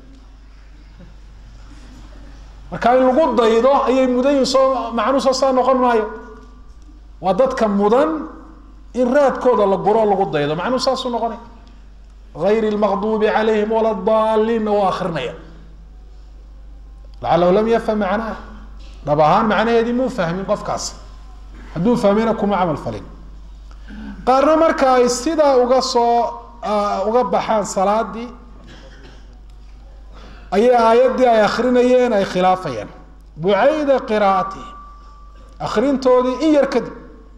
marka in lagu daydo ayay mudan yihin soo macnuu soo saa noqon maayo waa dadka mudan in raadkooda la guro lagu daydo macnuu saasuu noqonay غayr الmaqdubi عalayhim wala daliinna waa akrinaya lacalahu lam yafham macnaha dhab ahaan macnaheedii muu fahmin qofkaas hadduu fahmayna kuma camal falin qaarna marka ay sidaa uga soo uga baxaan salaadii ayay aayaddii ay akrinayeen ay khilaafayaan bucayda qiraa'atihi akrintoodii in yar kadib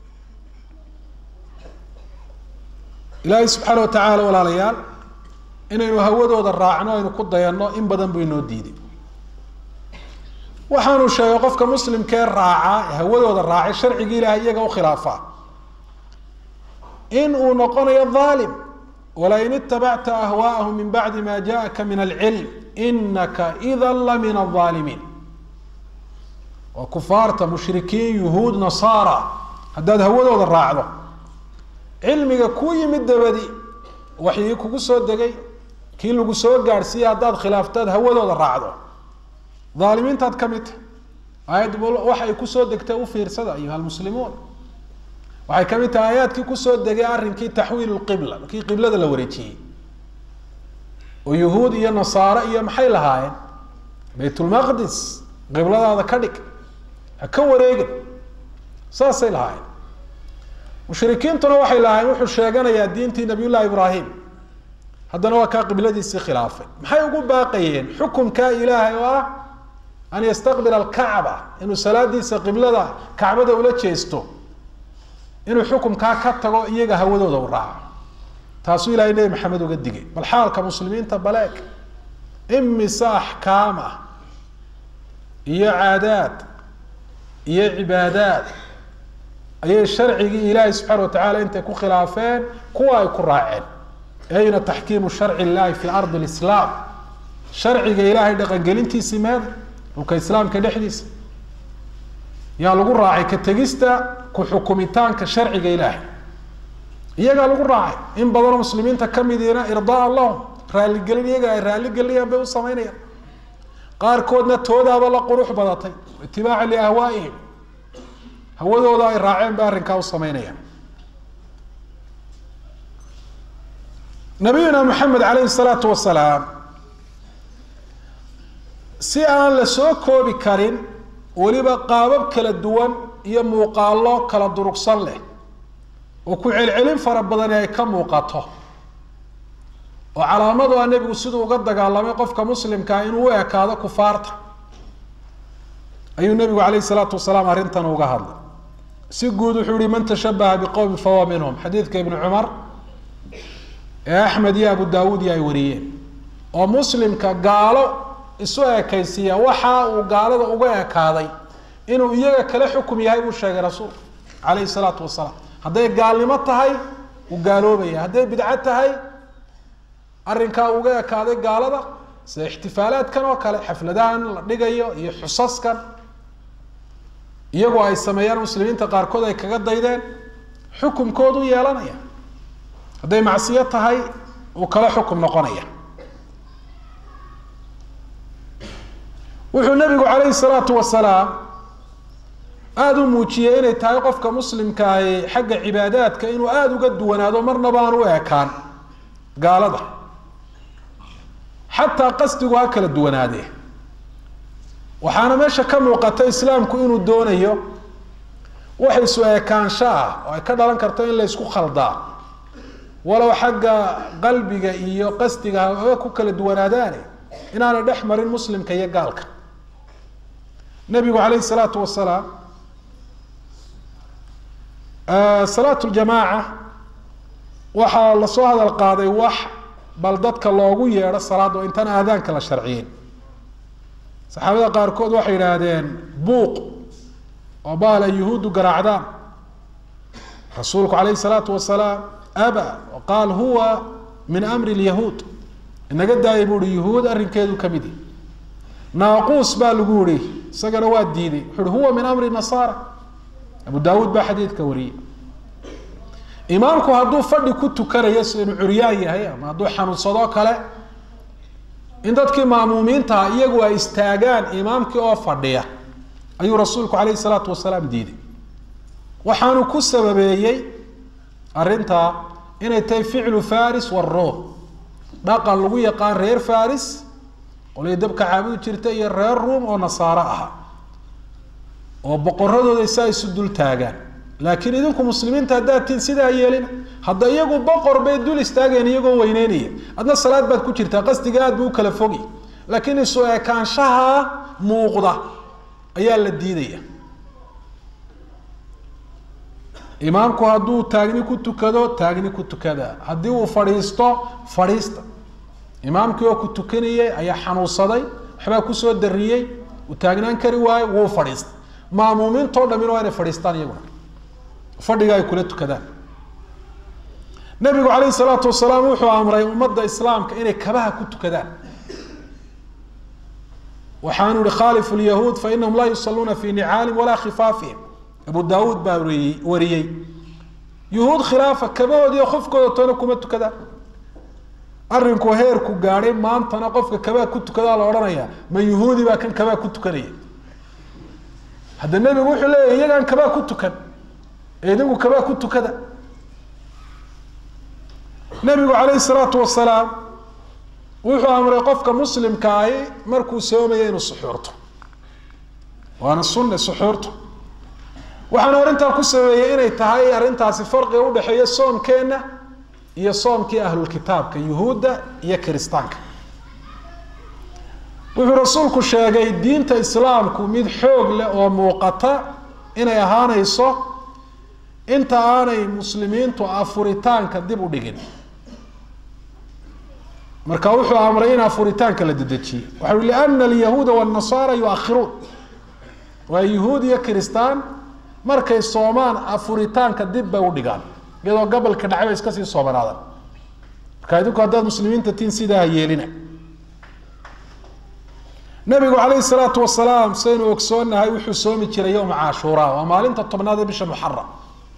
ilaahay subxaana wa tacaala walaalayaal inaynu hawadooda raacno aynu ku dayanno in badan buu inoo diiday waxaanu sheegay qofka muslimkee raacaa ee hawadooda raacay sharcigii ilahay iyaga u khilaafaa in uu noqonayo aalim walain itabacta ahwaءahu min bacdi ma jaءaka min alcilm inaka ida la min الظaalimiin waa kufaarta mushrikiin yuhuud nasaara haddaad hawadooda raacdo cilmiga kuu yimid dabadi waxyii kugu soo degay kii lagu soo gaadhsiiyey haddaad khilaaftaad hawadooda raacdo aalimiintaad ka mid tahy aayad waxa ay kusoo degtay u fiirsada ayuha lmuslimuun waxay kamid tahay aayaadkii kusoo degay arrinkii taxwiil qibla kii qiblada la wareejiyey oo yuhuud iyo nasaare iyo maxay lahaayeen baytulmaqdis qibladaada ka dhig ha ka wareegin saasay lahaayeen mushrikiintuna waxay lahaayeen wuxuu sheeganayaa diintii nabiy llahi ibraahim haddana waa kaa qibladiisii khilaafay maxay ugu baaqayeen xukumkaa ilaahay oo ah an yastaqbila alkacba inuu salaadiisa qiblada kacbada ula jeesto inuu xukumkaa ka tago iyaga hawadooda u raaco taasuu ilahay nebi maxamed uga digay bal xaalka muslimiinta baleeg imise axkaam ah iyo caadaad iyo cibaadaad ayay sharcigii ilaahay subxaana wa tacaala intay ku khilaafeen kuwa ay ku raaceen ayna taxkiimu sharci illahi fi ardi lislaam sharciga ilaahay dhaqangelintiisii meeda dhulka islaamka dhexdiisa yaa lagu raacay ka tegista ku xukumitaanka sharciga ilaahay iyagaa lagu raacay in badanoo muslimiinta kamidiina irdaa lahum raaligelin iyaga ay raaligelinayaan bay u samaynayaan qaarkoodna toodaaba la qurux badatay itibaaca liahwaaihim hawadooda ay raaceen bay arrinkaa u samaynayaan nabiyuna maxamed alayhi salaatu wasalaam si aan la soo koobi karin weliba qaabab kala duwan iyo muuqaalo kala durugsan leh oo ku celcelin fara badani ay ka muuqato oo calaamadu a nebigu siduu uga dagaalamay qofka muslimkaa inuu u ekaado kufaarta ayuu nebigu alayh salaatu wasalaam arrintan uga hadlay si guud wuxuu yihi man tashabaha biqowmi fahuwa minhum xadiidka ibni cumar ee axmed iyo abu daawuud iyo ay wariyeen oo muslimka gaalo isu ekaysiiya waxa uu gaalada uga ekaaday inuu iyaga kala xukum yahay buu sheegay rasuulku calayhi salaatu wasalaam hadday gaalnimo tahay uu gaaloobaya hadday bidco tahay arrinkaa uga ekaaday gaalada sida ixtifaalaadkan oo kale xafladahan la dhigayo iyo xusaskan iyagoo ay sameeyaan muslimiinta qaarkood ay kaga daydeen xukumkoodu yeelanaya hadday macsiyo tahay uu kala xukum noqonaya wuxuu nabigu calayhi salaatu wasalaam aada u muujiyey inay tahay qofka muslimkaahi xagga cibaadaadka inuu aada uga duwanaado marnaba aan u ekaan gaalada xataa qasdigu ha kala duwanaadee waxaana meesha ka muuqata islaamku inuu doonayo wax isu ekaansho ah oo ay ka dhalan karto in la ysku khaldaa walow xagga qalbiga iyo qasdiga ha ku kala duwanaadaane inaanay dhex marin muslimka iyo gaalka nabigu calayhi salaatu wasalaam salaat ljamaaca waxaa lasoo hadal qaaday wax bal dadka loogu yeedho salaad oo intaan aadaanka la sharciyin saxaabada qaarkood waxay yidhaahdeen buuq oo baala yuhuuddu garaacdaan rasuulku calayhi salaatu wasalaam aba qaal huwa min amri lyahuud inaga daayay buu uhi yuhuud arrinkeedu ka mid yahi naaquus baa lagu yihi isagana waa diiday wuxu uhi huwa min amri nasaara abu daawuud baa xadiidka wariyey imaamku hadduu fadhi ku tukanayo si inuu curyaan yahay ama hadduu xanuunsadoo kale in dadkii maamuumiintaha iyagu ay istaagaan imaamkii oo fadhiya ayuu rasuulku calayhi salaatu wasalaam diiday waxaanu ku sababeeyey arrintaa inay tahay ficlu faris waruum dhaqan lagu yaqaan reer faris qolay dabka caabudi jirta iyo reer ruum oo nasaaro aha oo boqoradooda saa isu dul taagaan laakiin idinku muslimiinta haddaad tiin sidaa yeelina hadda iyagu boqor bay dul istaageen iyagoo weyneynaya adna salaad baad ku jirtaa qasdiga aad buu ukala fogi laakiin isu ekaanshaha muuqda ayaa la diidaya imaamku hadduu taagni ku tukado taagni ku tukada haddii uu fadhiisto fadhiista imaamkii oo ku tukanayay ayaa xanuunsaday waxbaa kusoo dariyey uu taagnaan kari waayo wuu fadhiistay maamuumiintao dhamin waa inay fadhiistaan iyaguna fadhiga ay kula tukadaan nabigu calayhi salaatu wasalaam wuxuu amray ummadda islaamka inay kabaha ku tukadaan waxaanu ihi khalifu lyahuud fa inahum laa yusaluuna fi nicaalin walaa khifaafihim abu daawuud baa wariyey wariyey yuhuud khilaafa kabahoodiiyo qofkooda toona kuma tukadaan arrinku heerku gaadhay maantana qofka kabaa ku tukadaa la odhanaya ma yuhuudi baa kan kabaa ku tukanaya hadda nebigu wuxuu leeyahy iyagaan kabaa ku tukan ee idinku kabaa ku tukada nebigu calayhi salaatu wasalaam wuxuu amray qofka muslimka ahi markuu soomaya inuu suxuurto waana sunne suxuurto waxaana arrintaa ku sameeyey inay tahay arrintaasi farqiga udhexeeya soomkeenna iyo soomkii ahlulkitaabka yuhuudda iyo kiristaanka wuxuu rasuulku sheegay diinta islaamku mid xoog leh oo muuqata inay ahaanayso inta aanay muslimiintu afuritaanka dib u dhigin marka wuxuu amray in afuritaanka la dedejiyo waxa ui liana alyahuuda wاnnasaara yuakhiruun waa yuhuud iyo kiristaan markay soomaan afuritaanka dib bay udhigaan iyadoo gobolka dhacay bay iska sii soomanaadaan marka idinku haddaad muslimiinta tiin sidaa ha yeelina nabigu calayhi salaatu wasalaam saynu ogsoonahay wuxuu soomi jiray yowma cashuura waa maalinta tobnaad ee bisha muxaram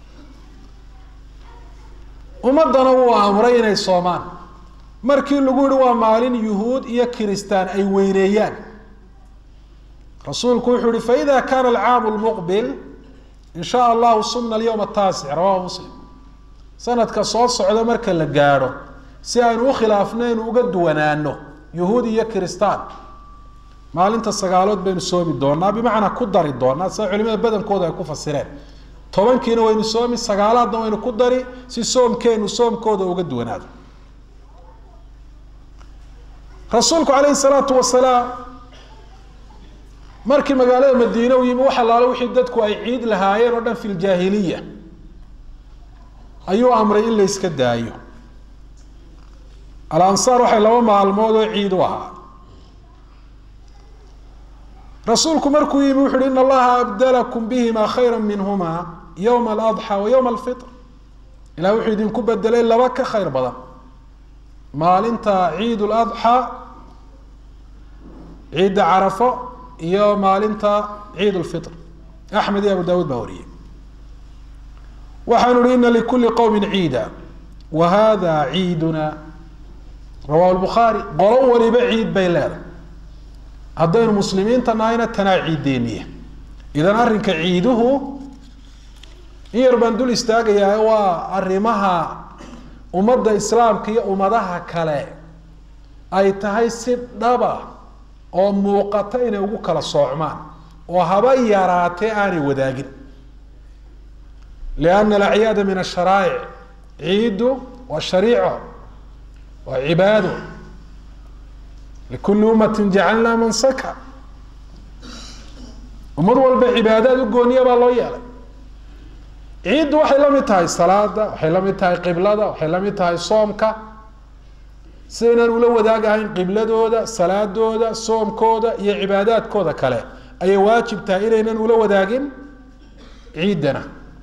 ummadana wuu amray inay soomaan markii lagu yihi waa maalin yuhuud iyo kiristaan ay weyneeyaan rasuulku wuxuu yihi faida kana alcaamu lmuqbil in sha allahu sumna alyawma ataasic rawahu muslim sanadka soo socda marka la gaadho si aynu ukhilaafno aynu uga duwanaano yuhuud iyo kiristaan maalinta sagaalood baynu soomi doonaa bimacnaa ku dari doonaa sida culimada badankooda ay ku fasireen tobankiina waynu soomi sagaalaadna waynu ku dari si soomkeenu soomkooda uga duwanaado rasuulku calayhi salaatu wasalaam markii magaalada madiine u yimi wax allaale wixii dadku ay ciid lahaayeen oo dhan fi ljaahiliya ayuu amray in la yska daayo alansaar waxay laba maalmood oo ciid u ahaa rasuulku markuu yimi wuxu uhi in allaha abdalakum bihima khayra minhuma yowma aladxa wa yowma alfitr ilah wuxuu idinku bedelay laba ka khayr badan maalinta ciid ladxa ciidda carafo iyo maalinta ciid lfitr axmed iyo abu dawuud baa wariyey waxaanu ihi ina likuli qowmin ciida wa hada ciiduna rawahu lbukhaari qolo waliba ciid bay leedahay haddaynu muslimiinta nahayna tanaa ciideeniya idan arrinka ciiduhu in yar baan dul istaagayaa waa arrimaha ummadda islaamka iyo ummadaha kale ay tahay si dhaba oo muuqata inay ugu kala soocmaan oo haba yaraatee aanay wadaagin lianna alacyaada min asharaa'ic ciiddu waa shariico waa cibaado likuli ummati jacalnaa mansaka ummad walba cibaadaad u gooniya baa loo yeelay ciiddu waxay la mid tahay salaada waxay la mid tahay qiblada waxay la mid tahay soomka sidaynaan ula wadaagahayn qibladooda salaadooda soomkooda iyo cibaadaadkooda kale ayay waajib tahay inaynan ula wadaagin ciiddana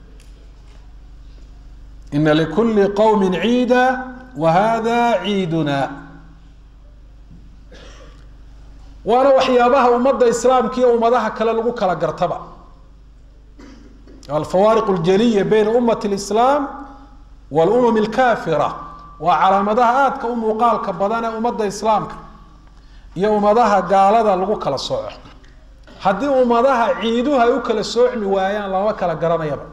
ina likuli qowmi ciida wa hada ciiduna waana waxyaabaha ummadda islaamka iyo ummadaha kale lagu kala gartaba alfawaariq اljaliya bayna umat اlislaam wاlumam اlkafira waa calaamadaha aadka u muuqaalka badan ee ummadda islaamka iyo ummadaha gaalada lagu kala sooco haddii ummadaha ciiduhu ay u kala soocmi waayaan lama kala garanayaba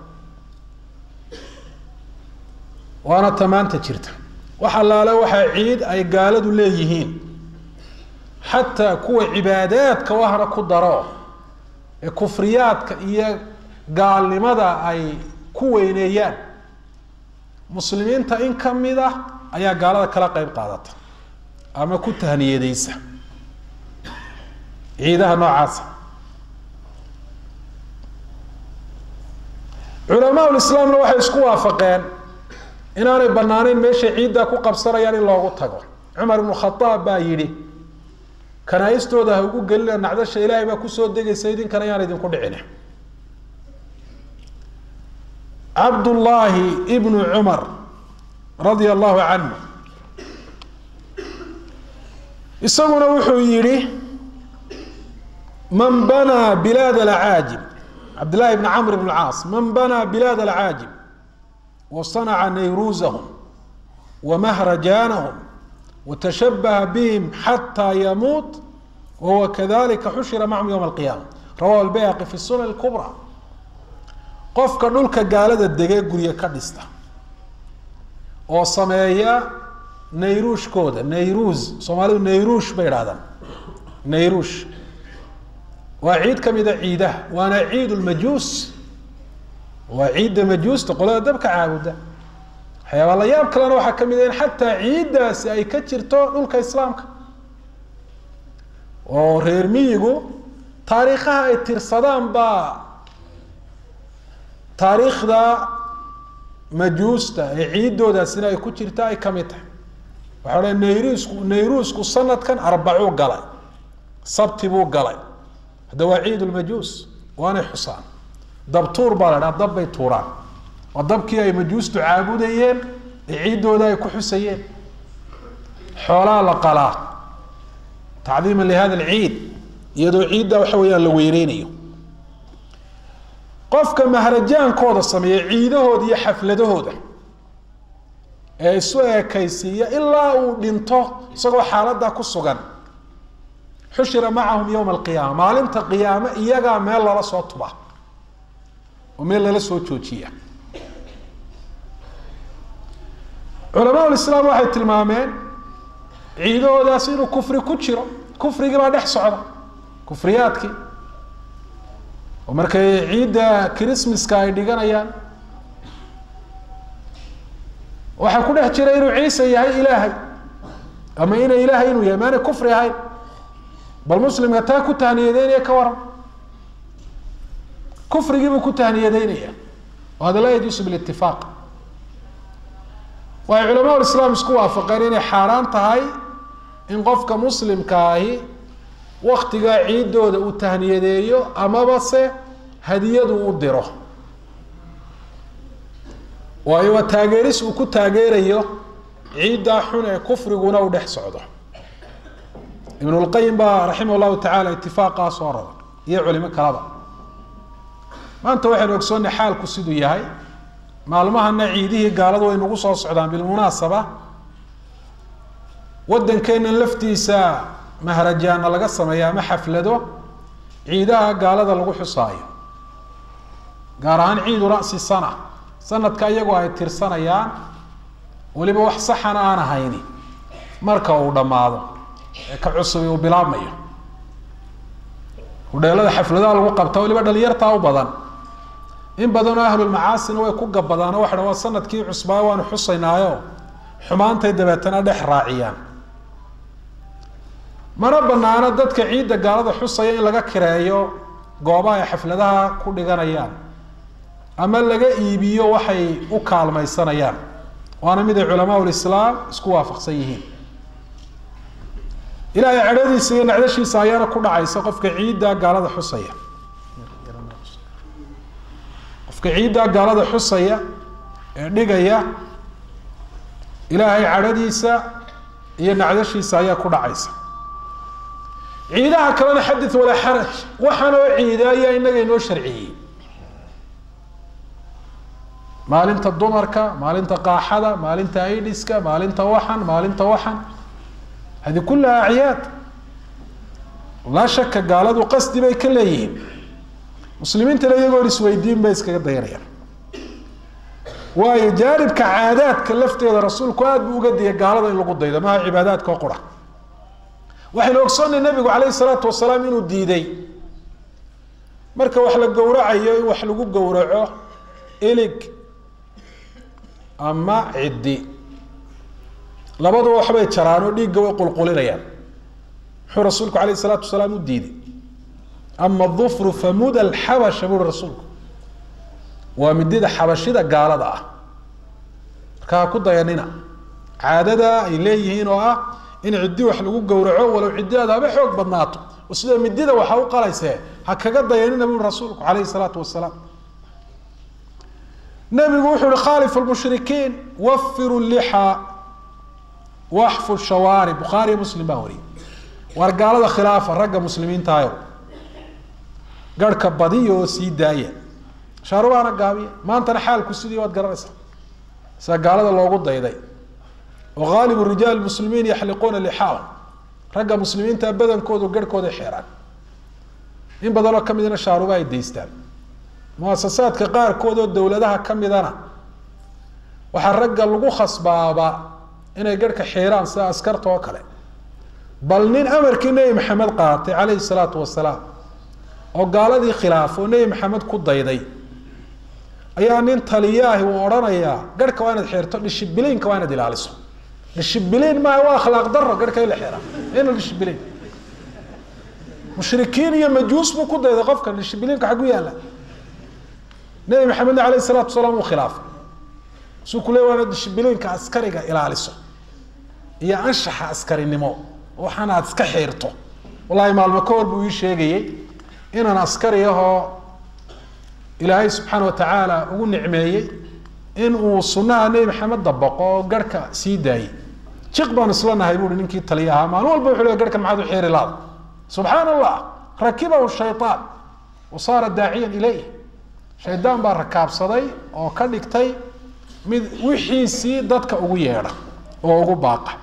waana tamaanta jirta wax allaale waxaa ciid ay gaaladu leeyihiin xataa kuwa cibaadaadka wahna ku daro ee kufriyaadka iyo gaalnimada ay ku weyneeyaan muslimiinta in ka mid ah ayaa gaalada kala qeyb qaadata ama ku tahniyadeysa ciidaha noocaasa culamaa lislaamna waxay isku waafaqeen inaanay banaaneyn meeshay ciiddaa ku qabsanayaan in loogu tago cumar ibnu khadaab baa yidhi kanaa-istooda ha ugu gelina nacdasha ilaahay baa kusoo degaysa idinkana yaan idinku dhicine cabdullaahi ibnu cumar radia allahu canhu isaguna wuxuu yihi man banaa bilaad alcaajib cabdillahi bn camr bn caas man banaa bilaad alcaajib wasanaca nayruusahum wamahrajaanahum watashabaha bihim xataa yamuut wahuwa kadalika xushira macahum yowma alqiyaama rawahu albayhaqi fi sunan lkubra qofka dhulka gaalada degee gurye ka dhista oo sameeya nayruushkooda nayruus soomaalidu nayruush bay idhahdaan nayruush waa ciid ka mida ciidaha waana ciid lmajuus waa ciidda majuusta qolada dabka caabuda waxyaabaa la yaab kalena waxaa ka mid a in xataa ciiddaasi ay ka jirto dhulka islaamka oo reer miyigu taariikhaha ay tirsadaan baa taariikhda majuusta ee ciiddoodaasina ay ku jirta ay kamid tahay waxaa odhan nayruusku nayruusku sanadkan arbacuu galay sabti buu galay hadda waa ciid lmajuus waanay xusaan dabtuur baa la dhaha dab bay tuuraan waa dabkii ay majuustu caabudayeen ee ciiddooda ay ku xusayeen xoolaa la qalaa tacdiiman lihada alciid iyadoo ciidda waxa weeyaan la weyneynayo qofka mahrajaankooda sameeya ciidahooda iyo xafladahooda ee isu eekaysiiya ilaa uu dhinto isagoo xaaladdaa ku sugan xushira macahum yowma alqiyaama maalinta qiyaame iyagaa meel lala soo tuba oo meel lala soo joojiya culamaa lislaam waxay tilmaameen ciidahoodaas inuu kufri ku jiro kufrigii baa dhex socda kufriyaadkii oo markay ciidda christmaska ay dhiganayaan waxaa ku dhex jira inuu ciise yahay ilaahay ama ina ilaahay inuu yahay maanay kufri ahayn bal muslimka taa ku tahniyadeynaya ka waran kufrigiibuu ku tahniyadeynaya o hada laa yajuusu bilitifaaq waxay culamaa lislaam isku waafaqeen inay xaaraan tahay in qofka muslimka ahi waktigaa ciiddooda uu tahniyadeeyo amaba se hadiyadu u diro waayo waa taageeris uu ku taageerayo ciiddaa xun ee kufriguna u dhex socdo ibn lqayim baa raximah llahu tacala itifaaqaa soo rara iyo culimo kalaba maanta waxaynu ogsoonnay xaalku siduu yahay maalmahana ciidihii gaaladu way nagu soo socdaan bilmunaasaba waddankeennan laftiisa mahrajaana laga sameeya ama xaflado ciidaha gaalada lagu xusaayo gaar ahaan ciidu ra'si sana sanadka iyagoo ay tirsanayaan weliba wax saxana aan ahayni marka uu dhammaado ee ka cusubi uu bilaabmayo hudheelada xafladaha lagu qabta waliba dhalinyartaa u badan in badanoo ahlulmacaasina way ku gabadaan oo waxa waa sanadkii cusbaayo waanu xusaynaayo xumaantay dabeetana dhex raaciyaan mana banaano dadka ciidda gaalada xusaya in laga kireeyo goobaha ay xafladaha ku dhiganayaan ama laga iibiyo waxay u kaalmaysanayaan waana mid ay culamaa lislaam isku waafaqsan yihiin ilaahay cadhadiisa iyo nacdashiisa ayaana ku dhacaysa qofka ciidda gaalada xusaya qofka ciidda gaalada xusaya ee dhigaya ilaahay cadhadiisa iyo nacdashiisa ayaa ku dhacaysa ciidaha kalena xadith walaa xaraj waxaan oo ciida ayaa inaga inoo sharciyey maalinta dumarka maalinta qaaxada maalinta aidiska maalinta waxan maalinta waxan hadi kulaha acyaad laa shaka gaaladu qasdi bay ka leeyihiin muslimiintana iyagoon isweydiin bay iskaga dayanayaan waayo jaanibka caadaadka lafteeda rasuulku aada buu uga digay gaalada in lagu daydo maha cibaadaadka oo qura waxaynu ogsoonnay nabigu calayhi salaatu wasalaam inuu diiday marka wax la gowracayo in wax lagu gowraco ilig ama ciddi labaduba waxbay jaraan oo dhiigga way qulqulinayaan muxuu rasuulku alayh salaatu wasalaam u diiday ama dufru famud alxabasha buuri rasuulku waa midida xabashida gaalada ah marka ha ku dayanina caadada ay leeyihiin oo ah in ciddi wax lagu gowraco walow ciddidaada haba xoog badnaato oo sida midida waxa u qalaysee ha kaga dayanina buuri rasuulku calayhi salaatu wasalaam nabigu wuxuu uhi khaalif lmushrikiin wafiru lixa waxfu shawaari bukhaariyo muslim baa wariyay waar gaalada khilaafa ragga muslimiintaayo garhka badiya oo sii daaya shaarubaana gaabiya maantana xaalku sidii waad garanaysaa sida gaalada loogu dayday oo haalibu rijaal muslimiin yaxliquuna lixaahum ragga muslimiinta badankoodu garhkooda xeeraan in badanoo ka midna shaaruba ay daystaan muasasaadka qaarkood oo dowladaha ka midana waxaa ragga lagu khasbaaba inay garhka xiiraan sida askarta oo kale bal nin amarkii nebi maxamed qaatay calayhi salaatu wasalaam oo gaaladii khilaaf oo nebi maxamed ku dayday ayaa nin taliyaahi uu odhanayaa garhka waa inaad xeerto dhishibiliinka waa inaad ilaaliso dhishibiliin maaha waa akhlaaq daro garhka in la xeeraa ina dhishibiliin mushrikiin iyo majuus buu ku dayday qofka dhishibiliinka xagu yaalla nebi maxamedna alayh salaatu wasalaam uu khilaafay suu ku le waana dhishibiliinka askariga ilaaliso iyo anshaxa askarinimo waxaana aad iska xiirto wallahi maalmo ka hor buu ii sheegayey inaan askari ahoo ilaahay subxaana watacaala ugu nicmeeyey in uu sunaha nebi maxamed dabaqo oo garhka sii daayey jiq baan isla nahay buui ninkii taliya ahaa maalin walba wuxu le garhkan maxaad u xiiri laada subxaana allah rakibahu shayaan wa saara daaciyan ilayh shaydaan baa rakaabsaday oo ka dhigtay mid wixiisii dadka ugu yeedha oo ugu baaqa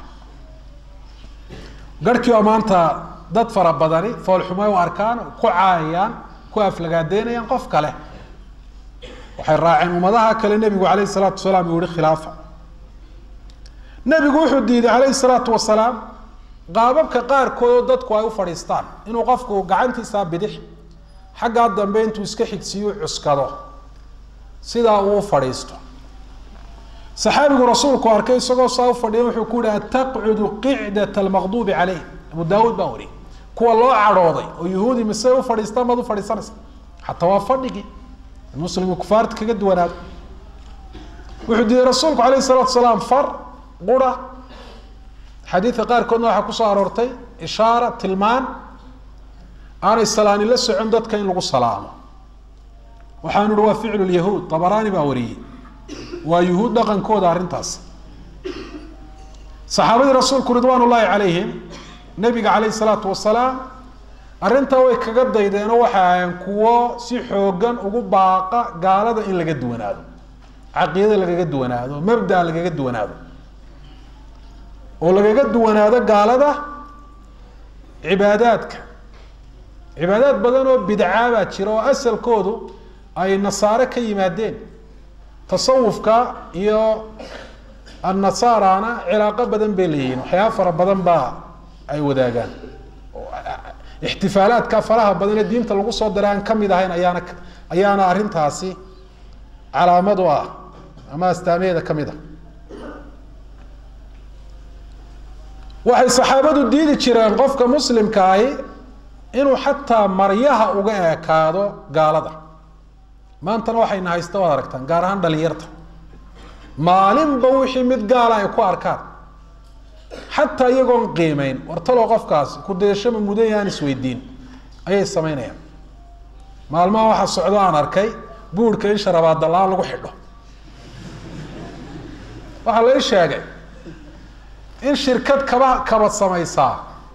garhkii oo maanta dad fara badani foolxumay u arkaan ku caayayaan ku aflagaadeynayaan qof kale waxay raaceen ummadaha kale nebigu calayhi salaatu wasalaam uu yihi khilaafa nebigu wuxuu diiday calayhi salaatu wasalaam qaababka qaarkood oo dadku ay u fadhiistaan inuu qofku gacantiisa bidix xaggaa dambe intuu iska xigsiiyu cuskado sidaa uu fadhiisto saxaabigu rasuulku arkay isagoo saa u fadhiya wuxuu ku yihi ataqcudu qicdat almaqduubi caleyh abu daawuud baa wariyay kuwa loo cadhooday oo yuhuudi mise u fadhiistaan baad u fadhiisanaysa xataa waa fadhigii muslimku kufaarta kaga duwanaado wuxuu diiday rasuulku alayh salatu salaam far qura xadiidka qaarkoodna waxaa kusoo aroortay ishaara tilmaan aanay salaani la socon dadka in lagu salaamo waxaanu ihi waa ficlu lyahuud dabaraani baa wariyey waa yuhuud dhaqankooda arrintaas saxaabadii rasuulku ridwaan ullaahi calayhim nabiga calayhi salaatu wasalaam arrintaa way kaga daydeenoo waxay ahaayeen kuwo si xoogan ugu baaqa gaalada in laga duwanaado caqiidada lagaga duwanaado mabdaa lagaga duwanaado oo lagaga duwanaado gaalada cibaadaadka cibaadaad badan oo bidcaa baa jira oo asalkoodu ay nasaare ka yimaadeen tasawufka iyo annasaarana cilaaqo badan bay leeyihiin waxyaaba fara badan baa ay wadaagaan ixtifaalaadka faraha badan ee diinta lagu soo diray aan kamid ahayn ayaana ayaana arrintaasi calaamad u ah ama astaameeda kamid a waxay saxaabadu diidi jireen qofka muslimkaahi inuu xataa maryaha uga ekaado gaalada maantana waxayna haysta waad aragtaan gaar ahaan dhalinyarta maalinba wixii mid gaala ay ku arkaan xataa iyagoon qiimeyn wartalo qofkaas kudayashama mudan yahaan isweydiin ayay samaynayaan maalmaha waxaa socdo aan arkay buurhka in sharabaadala-aan lagu xidho waxaa lai sheegay in shirkad kaba kabad samaysaa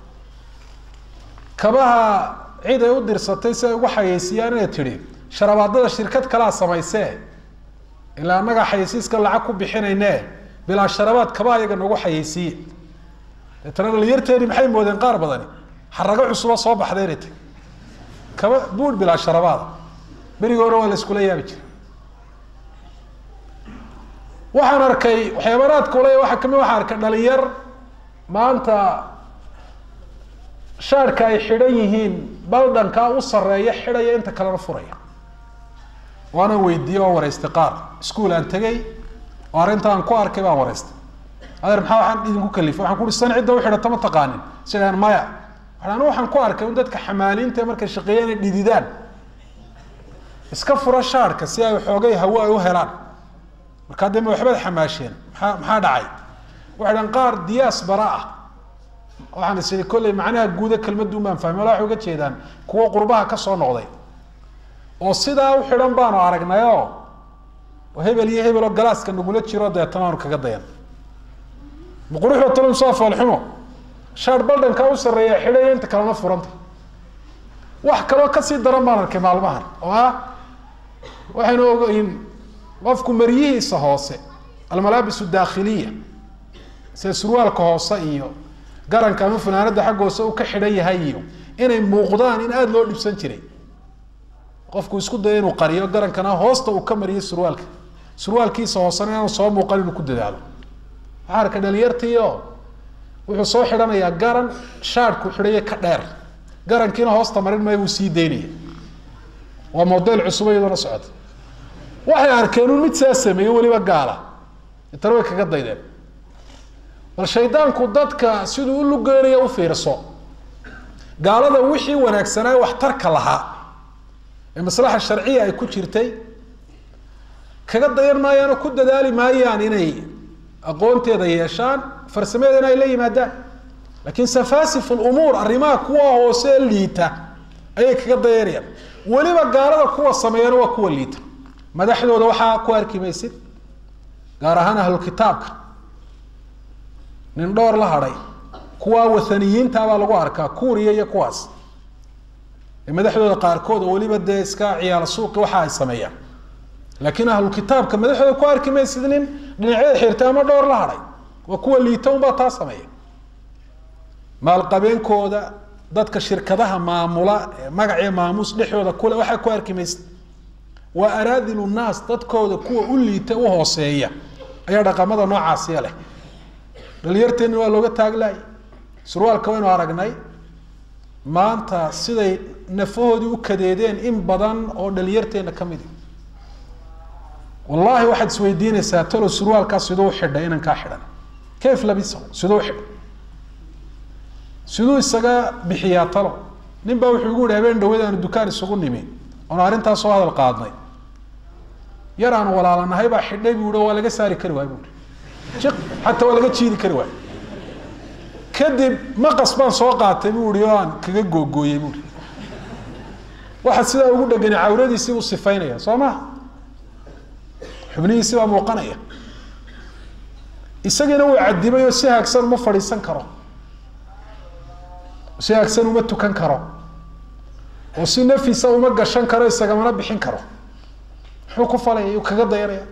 kabaha cid ay u dirsatay si ay ugu xayeysiiyaan inay tidhi sharabaadada shirkad kalaa samaysee ilaa annagaa xayeysiiska lacag ku bixinayne bilaa sharabaad kabaha iyaga nagu xayeysiiye deetana dhalinyarteeni maxay moodeen qaar badani xarago cusuba soo baxday inay tahy kaba buur bilaa sharabaada berigi hore waa la iskula yaabi jiray waxaan arkay waxyaabanaadka ule waxaa kamid waxaan arkay dhalinyar maanta shaarhka ay xidhan yihiin baldhankaa u sareeya xidhaya inta kalena furaya waana weydiiyey oo wareystay qaar iskuol aan tegey oo arrinta aan ku arkay baan wareystay adeer maxaa waxaan idinku kalifay waxaan ku uhi san cidda u xidhata ma taqaanin sidaan maya waxaan anu waxaan ku arkay in dadka xamaaliinta ee markay shaqeeyaan ay dhididaan iska fura shaarhka si ay xoogay hawo ay u helaan markaa dee ma waxbaad xamaasheen maxaa maxaa dhacay waxay dhan qaar diyaas bara ah waxaan is ihi kolley macnaha guuda kelmadun baan fahmay wala waxay uga jeedaan kuwo qurbaha ka soo noqday oo sidaa u xidhan baanu aragnay oo hebel iyo hebel oo galaaska nagula jiro deetana aanu kaga dayan ma quruxda talon soo foolxumo shaar baldhankaa u sarreeya xidhaya inta kalena furanta wax kaloo kasii daran baan arkay maalmahan oo ah waxaynu ogayn qofku maryihiisa hoose almalaabisu daakhiliya sida surwaalka hoose iyo garanka ama funaanada xagga hoose uu ka xidhan yahay iyo inay muuqdaan in aada loo dhibsan jiray qofku isku daya inuu qariyo garankana hoosta uu ka mariyo surwaalka surwaalkiisa hoosena inaanu soo muuqan inuu ku dadaalo waxaa arka dhalinyartiio wuxuu soo xidhanayaa garan shaadhku xidhaya ka dheer garankiina hoosta marin maayo wuu sii daynaya waa model cusub iyadoona socota waxay arkeen un mid saa sameeye weliba gaala intana way kaga daydeen bal shaydaanku dadka siduu u lugeynaya u fiirso gaalada wixii wanaagsanaa waxtarka lahaa ee maslaxa sharciya ay ku jirtay kaga dayan maayaanoo ku dadaali maayaan inay aqoonteeda yeeshaan farsameedana ay la yimaadaan laakiin safaasif lumuur arrimaha kuwa hoose liita ayay kaga dayanayaan weliba gaalada kuwa sameeyana waa kuwa liita madaxdooda waxaa ku arki maysid gaar ahaan ahlukitaabka nin dhowr la hadhay kuwa wathaniyiinta baa lagu arkaa kuuriya iyo kuwaas ee madaxdooda qaarkood oo weliba dee iska ciyaala suuqi waxa ay sameeyaan laakiin ahlukitaabka madaxdooda ku arki maysid nin dhinacyada xirtay ama dhowr la hadhay waa kuwa liita unbaa taa sameeya maalqabeenkooda dadka shirkadaha maamula ee magaciyo maamuus dhexdooda kule waxaa ku arki maysid waa araadilu naas dadkooda kuwa u liita u hooseeya ayaa dhaqamada noocaasiya leh dhalinyarteenna waa looga taaglaayay surwaalka waynu aragnay maanta siday nafahoodii u kadeedeen in badan oo dhalinyarteenna ka midi wallahi waxaad isweydiinaysaa talo surwaalkaa siduu xidhay inan kaa xidhan kayf labisahu siduu xidhay siduu isaga bixiyaa talo nin baa wuxuu igu yihi habeen dhaweed aanu dukaan isugu nimi oonu arrintaas soo hadal qaadnay yar aanu walaalanahay baa xidhay buu yihi waa laga saari kari waay buui jiq xataa waa laga jiidi kari waay kadib maqas baan soo qaatay buu ihi oo aan kaga googooyey buui waxa sidaa ugu dhegani cawradiisii buu sifaynaya soo maha xubnihiisi baa muuqanaya isagiina wuu cadibay oo si haagsan uma fadhiisan karo si haagsan uma tukan karo oo si nafisa uma gashan karo isagamana bixin karo muxuu ku falaya yuu kaga dayanaya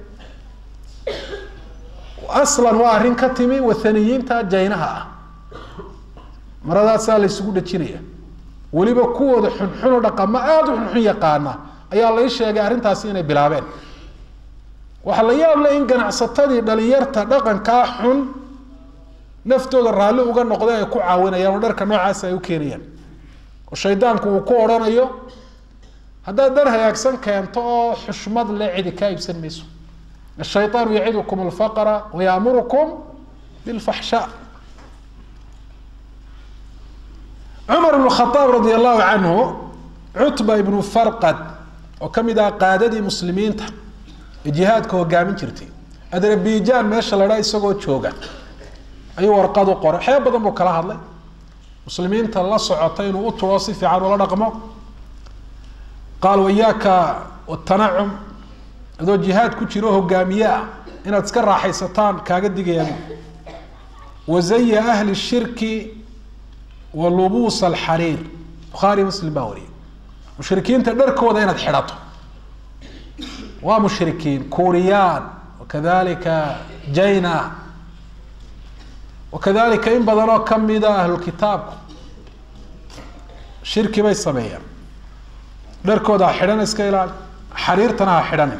aslan waa arrin ka timi wathaniyiinta jaynaha ah maradaasaa la ysugu dhajinaya weliba kuwooda xunxuno dhaqamo aada u xunxun yaqaana ayaa lai sheegay arrintaasi inay bilaabeen waxaa la yaab leh in ganacsatadii dhalinyarta dhaqankaa xun naftooda raalli uga noqda ay ku caawinayaan oo dharka noocaas ay u keenayaan oo shaydaanku uu ku odhanayo haddaad dhar hagaagsan keento oo xushmad leh cidi kaa iibsan mayso الشhayطاan yacidkm الفqر وyأmurkm bالفaxshاء cmar بن الخطاaب radي الlahu عanه cutba ibn farqad oo ka mid ah qaadadii muslimiinta ee jihaadka hogaamin jirtay adrabijan meesha la dhaa isagoo jooga ayuu warqad u qoray waxyaaba badan buu kala hadlay muslimiinta la socota inuu u turo si fiican ula dhaqmo qaal wayaaka tanacum adoo jihaad ku jiro hogaamiye ah inaad iska raaxaysataan kaaga digayaan wazaya ahli shirki wa lubuusa alxariir bukhaari muslim baa wariyay mushrikiinta dharkooda inaad xidhato waa mushrikiin kuuriyaan wakadalika jaina wakadalika in badan oo kamida ahlulkitaabku shirki bay sameeyaan dharkooda ha xidhan iska ilaali xariirtana ha xidhanin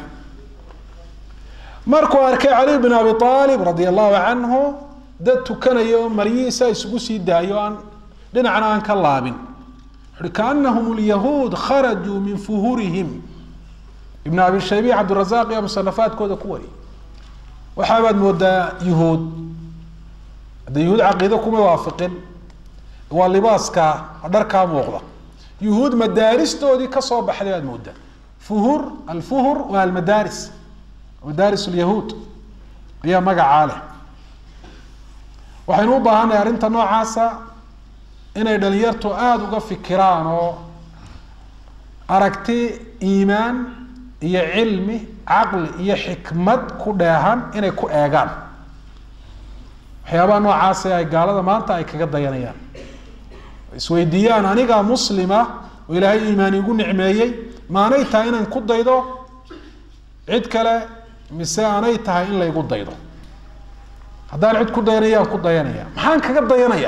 markuu arkay cali bin abi aalib radia allahu canhu dad tukanaya oo maryihiisa isugu sii daayo aan dhinacna aan ka laabin wuxuhi kaanahum lyahuud kharajuu min fuhurihim ibn abi shaybi cabdirazaq iyo musanafaadkooda ku wariyay waxaabaad moodaa yuhuud hadda yuhuud caqiido kuma waafiqin waa libaaska dharkaa muuqda yuhuud madaaristoodii kasoo baxday baad moodaa fuhur alfuhur waa almadaaris madaaris lyahuud ayaa magacaa leh waxaynu u baahannahay arrinta noocaasa inay dhalinyartu aada uga fikiraan oo aragti iimaan iyo cilmi caqli iyo xikmad ku dheehan inay ku eegaan waxyaabaha noocaasi ay gaalada maanta ay kaga dayanayaan isweydiiyaan anigaa muslima oo ilaahay iimaan igu nicmeeyey maanay tahay inaan ku daydo cid kale mise aanay tahay in laygu daydo haddaan cid ku dayanayaan ku dayanaya maxaan kaga dayanaya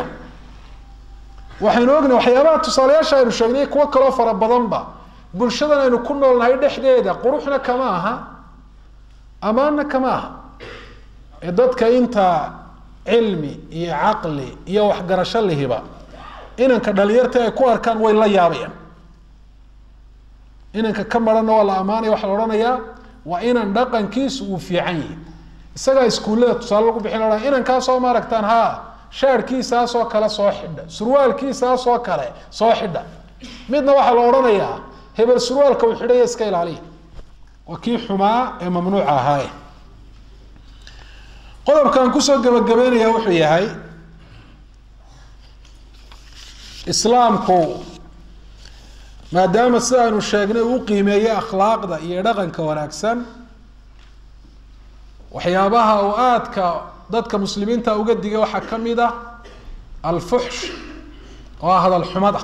waxaynu ognahy waxyaabaha tusaalayaasha aynu sheegnay kuwo kaloo fara badanba bulshadan aynu ku noolnahay dhexdeeda quruxna kama aha ammaanna kama aha ee dadka inta cilmi iyo caqli iyo waxgarasho lihiba inanka dhalinyarta ay ku arkaan way la yaabayaan inanka ka maranna waa la ammaanaya waxaa la odhanayaa waa inan dhaqankiisu uu fiican yihi isagaa iskuullada tusaale lagu bixin lahaa inankaasoo ma aragtaan ha shaarkiisaasoo kale soo xidha surwaalkiisaasoo kale soo xidha midna waxaa la odhanayaa hebel surwaalka uu xidhaya iska ilaaliya waa kii xumaa ee mamnuuca ahaaye qodobkaan kusoo gabagabeynaya wuxuu yahay islaamku maadaama sida aynu sheegnay uu qiimeeyey akhlaaqda iyo dhaqanka wanaagsan waxyaabaha uu aadka dadka muslimiinta uga digay waxaa ka mid ah alfuxsh oo ah hadal xumada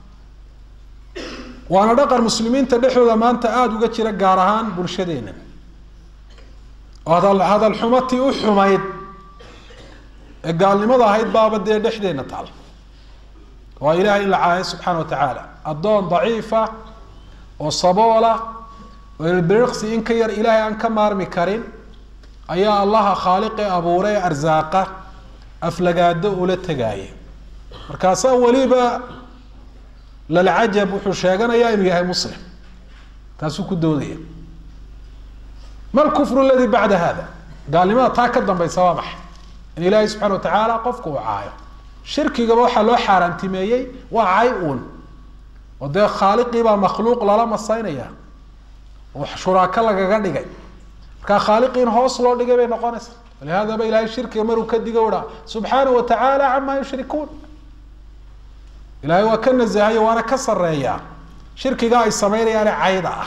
waana dhaqan muslimiinta dhexdooda maanta aada uga jira gaar ahaan bulshadeena oo hadal hadal xumatii u xumayd ee gaalnimada ahayd baaba dee dhexdeena taal waa ilahay in la caayo subxaana wa tacaala addoon daciifa oo saboola oo ilbiriqsi in ka yar ilaahay aan ka maarmi karin ayaa allaha khaaliqe abuuray arsaaqa aflagaado ula tegaaya markaasaa weliba lalcajab wuxuu sheeganayaa inuu yahay muslim taasuu ku doodaya ma lkufru aladii bacda hada gaalnimada taa ka dambaysa waa maxay in ilaahay subxana wa tacaala qofku uu caayo shirkigaba waxaa loo xaaraantimeeyey waa cay uun oo dee khaaliqiibaa makhluuq lala masaynaya oo shuraako lagaga dhigay markaa khaaliqii in hoos loo dhigay bay noqonaysaa walihadaba ilahay shirkiga maruu ka digo uha subxaana wa tacaala camaa yushrikuun ilahay waa ka nasahayo waana ka sareeyaa shirkiga ay samaynayaane cayda ah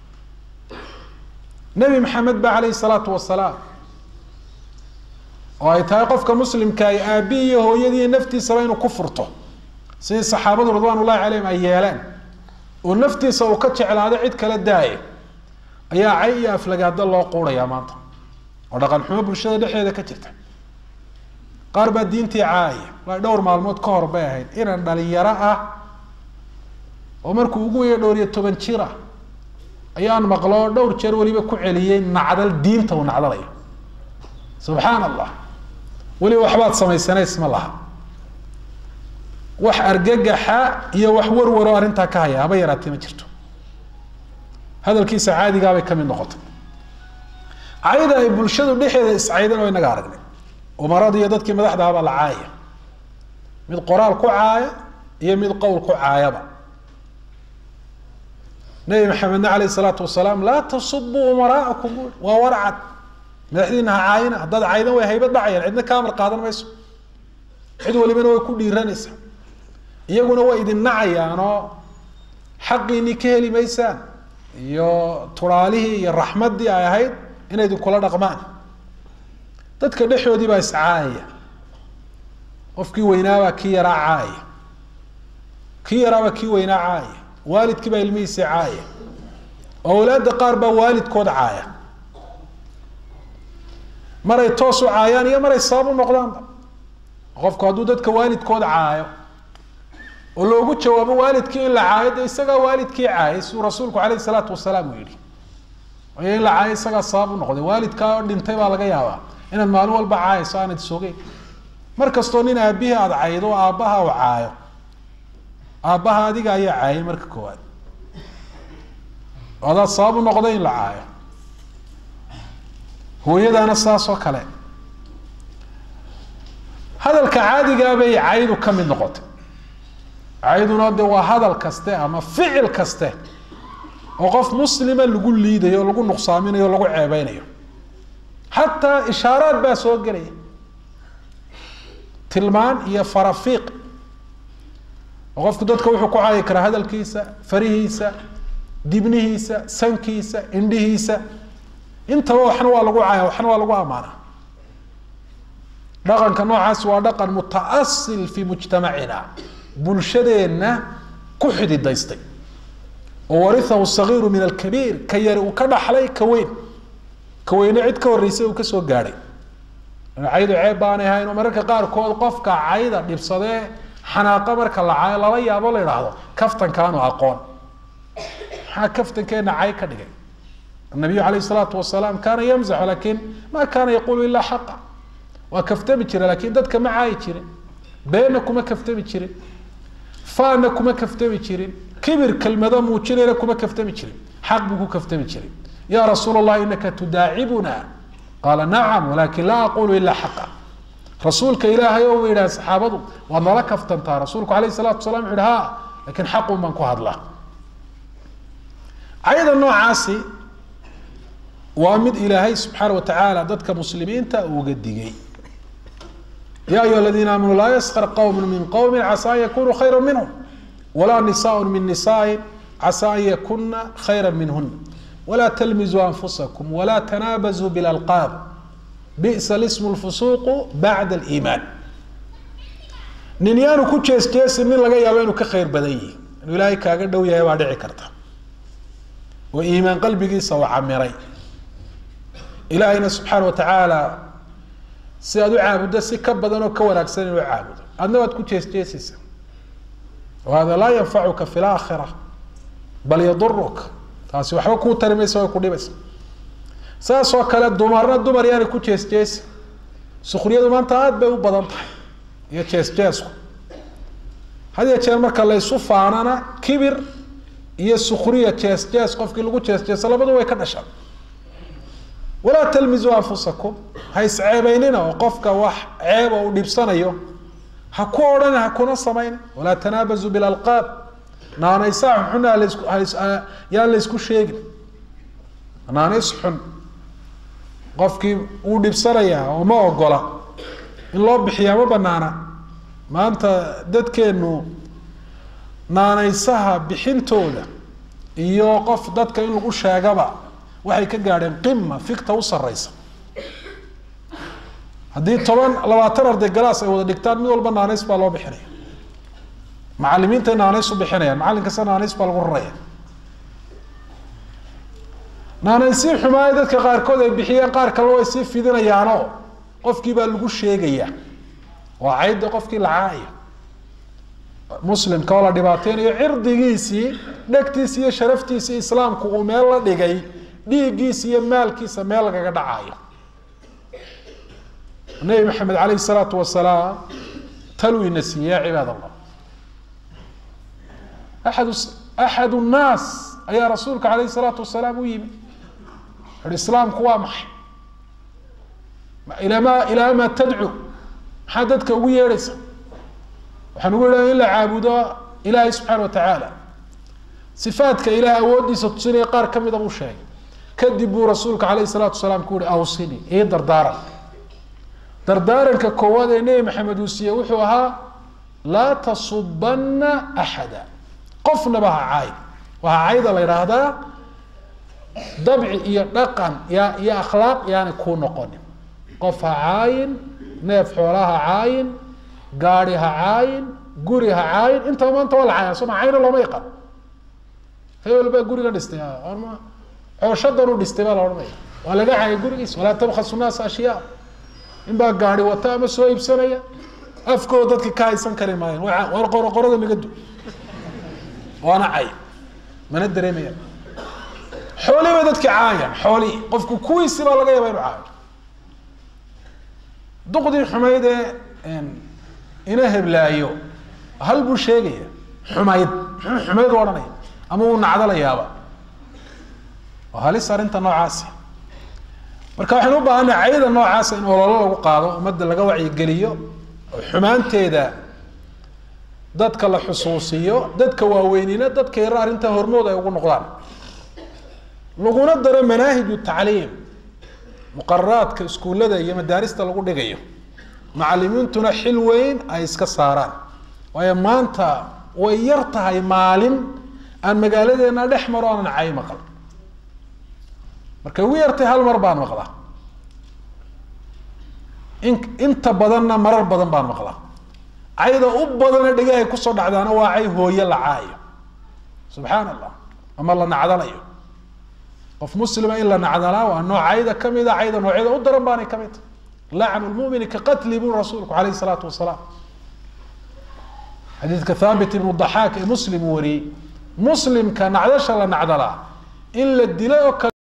nebi maxamed ba calayhi salaatu wasalaam oo ay tahay qofka muslimka ay aabi iyo hooyadii iyo naftiisaba inuu ku furto sidii saxaabadu ridwaan ullahi calayhim ay yeeleen oo naftiisa uu ka jeclaado cid kala daaye ayaa cay iyo aflagaado loo quurayaa maanta oo dhaqan xumo bulshada dhexdeeda ka jirta qaar baa diintii caaya waa dhowr maalmood ka hor bay ahayd inan dhalinyaro ah oo markuu ugu weya dhowr iyo toban jir ah ayaan maqlo dhowr jeer weliba ku celiyey nacdal diinta uu nacdalayo subxaan allah weliba waxbaad samaysanays ma laha wax argagaxa iyo wax warwaro arrintaa ka haya haba yaraatee ma jirto hadalkiisa caadigaabay ka mid noqotay cayda ay bulshadu dhexeeda iscaydan oo inaga aragnay umarada iyo dadkii madaxdahabaa la caaya mid qoraal ku caaya iyo mid qowl ku caayaba nebi maxamedna caleyh isalaatu wasalaam laa tasubuu umaraa'akum buui waa warcad madaxdiina ha caayina haddaad caydan way haybad dhacayaan cidna ka amar qaadan mayso cid walibana way ku dhiiranaysaa iyaguna way idin nacayaanoo xaqiinii ka heli maysaan iyo turaalihii iyo raxmaddii ay ahayd inay idinkula dhaqmaan dadka dhexoodii baa iscaayaya qofkii weynaabaa kii yaraa caaya kii yaraabaa kii weynaa caaya waalidkii baa ilmihiisii caaya awlaadda qaar baa waalidkood caaya maray toos u caayaan iyo maray sabab u noqdaanba qofku hadduu dadka waalidkood caayo oo loogu jawaabo waalidkii in la caayo dee isagaa waalidkii caayay siduu rasuulku caleyhi salaatu wasalaam uu yihi waayo in la caayo isagaa sabab u noqday waalidkaa oo dhintay baa laga yaabaa inaad maalin walba caayayso aanad sogeyn mar kastoo nin aabihii aada caydo oo aabbaha u caayo aabbaha adiga ayaa caayay marka koowaad oo adaad sabab u noqday in la caayo hooyadaana saas oo kale hadalka caadigaa bay caydu ka mid noqotay cayduna de waa hadal kaste ama ficil kaste oo qof muslima lagu liidayo o lagu nuqsaaminayo o lagu ceebeynayo xataa ishaaraad baa soo gelaya tilmaan iyo farafiiq oo qofku dadka wuxuu ku caayi karaa hadalkiisa farihiisa dibnihiisa sankiisa indhihiisa intaba waxna waa lagu caaya waxna waa lagu amaana dhaqanka noocaasi waa dhaqan mutaasil fi mujtamacina bulshadeenna ku xididaystay oo warihahu sagiiru min alkabiir ka yari uu ka dhaxlay ka weyn ka weyne cid ka horreysay uu kasoo gaadhay caydu ceeb baanay ahayn oo mararka qaarkood qofka cayda dhibsadee xanaaqa marka la caayo lala yaabo la idhaahdo kaftankaanu aqoon maxaa kaftankeena cay ka dhigay النabiyu alayه الsalaatu wasalaam kana yamzaxu lakin ma kana yaqulu ila xaqa waa kaftami jire lakin dadka ma caayi jirin beenna kuma kaftami jirin faana kuma kaftami jirin kibir kelmado muujinayna kuma kaftami jirin xaq buu ku kaftami jiray ya rasuul الlahi inaka tudaacibuna qaala nacam walakin laa aqulu ila xaqa rasuulka ilaahay o yidhaha saxaabadu waad nala kaftantaa rasuulku alayh الsalatu wasalam wuxu yhi ha lakin xaqun baan ku hadlaa cayda noocaasi waa mid ilaahay subxaana watacaala dadka muslimiinta uga digay ya ayuha aladiina aamanuu laa yaskar qowm min qowmi casaa an yakunuu khayra minhum walaa nisaء min nisaءi casaa an yakuna khayra minhuna walaa talmizuu anfusakum walaa tanaabazuu bilalqaab bi'sa lismu lfusuuqu bacda aliimaan nin yaanu ku jees jeesin nin laga yaabo inuu ka khayr badan yihi inuu ilaahay kaaga dhow yahay baa dhici karta oo iimaan qalbigiisa u camiray ilaahayna subxaana watacaala si aad u caabuddo si ka badan oo ka wanaagsan inuu caabudo adna waad ku jees jeesaysa hada laa yanfacuka fi laakhira bal yaduruka taasi waxba kuu tari maysa way ku dhibaysa saas oo kale dumarna dumar yaana ku jees jeesi sukriyadu maanta aada bay u badan tahay iyo jees jeesku had ya jeer marka laysu faanana kibir iyo sukriya jees jees qofkii lagu jees jeeso labadu way ka dhashaan walaa talmizuu anfusakum ha isceebeynina oo qofka wax ceeba uu dhibsanayo ha ku odhan ha kuna samayn walaa tanaabazuu bilalqaab naanaysaa xunxuna halasku yaan laysku sheegin naanays xun qofkii wuu dhibsanayaa oo ma ogola in loo bixiyaa ma banaana maanta dadkeenu naanaysaha bixintooda iyo qof dadka in lagu sheegaba waxay ka gaadheen qima fikta u sareysa haddii toban labaatan arday galaas ay wada dhigtaan mid walba naanays baa loo bixinaya macalimiintay naanays u bixinayaan macallin kasta naanays baa lagu raraya naanaysii xumaaya dadka qaarkood ay bixiyeen qaar kalena way sii fidinayaanoo qofkii baa lagu sheegaya waa cayda qofkii lacaaya muslimka oo la dhibaateynayo cirdigiisii dhegtiisi iyo sharaftiisii islaamku uu meel la dhigay dhiiggiisa iyo maalkiisa meel lagaga dhacayo nabi maxamed aleyh salaatu wasalaam taluu ina siiyey ya cibaad allah aad axad nnaas ayaa rasuulka aleyh salaatu wasalaam u yimi uhi islaamku waa maxay ilaa ma ilaa ma tadcu maxaa dadka ugu yeedhaysa waxaan ugu yeedhaya in la caabudo ilaahay subxaana wa tacaala sifaadka ilaah awooddiisa tusinaya qaar ka mida buu sheegay kadib buu rasuulka calayhi salaatu wasalaam ku yihi awsini ii dardaaran dardaaranka koowaad ee nebi maxamed uu siiyey wuxuu ahaa laa tasubana axada qofnaba ha caay waxaa cayda la yidhaahdaa dabci iyo dhaqan ya iyo akhlaaq yaanay kuu noqonin qof ha caayin neef xoola ha caayin gaadi ha caayin guri ha caayin intaba maanta waa la caaya soma cayna looma yaqaan hebel baa guriga dhistay ma cooshadan u dhistay baa la odhanaya waa laga caayay gurigiis walaa tabkhasu naasa ashyaa in baa gaadi wata ama soo iibsanaya afkooda dadka ka haysan kari maayeen war qoraqorada naga du waana cay mana dareemaya xoolii bay dadki caayaan xoolii qofku kuwiisi baa laga yaaba inu caayo duqdii xumayd ee ina heblaayo hal buu sheegaya xumayd muxuu xumayd u odhanaya ama uu nacdalayaaba waa halis arrinta noocaasi marka waxaynu u baahanay cayda noocaasa in ololo lagu qaado ummadda laga wacyigeliyo oo xumaanteeda dadka la xusuusiyo dadka waaweynina dadka yaro arrintaa hormood ay ugu noqdaan laguna daro manaahiju tacliim muqararaadka iskuullada iyo madaarista lagu dhigayo macalimiintuna xil weyn ay iska saaraan waayo maanta way yar tahay maalin aan magaaladeena dhex maro aanan cay maqal markay ugu yartay hal mar baan maqlaa in inta badanna marar badan baan maqlaa cayda u badana dhegahay kusoo dhacdaana waa cay hooye la caayo subxaan allah ama la nacdalayo qof muslima in la nacdalaa waa nooc cayda kamida cayda noocyada u daran baanay kamid tahay lacnu lmumini ka qatli buu rasuulku alayh salaatu wasalaam xadiidka thaabit ibnu daxaak ee muslim uu wariyey muslimka nacdasha la nacdalaa in la dilay oo kale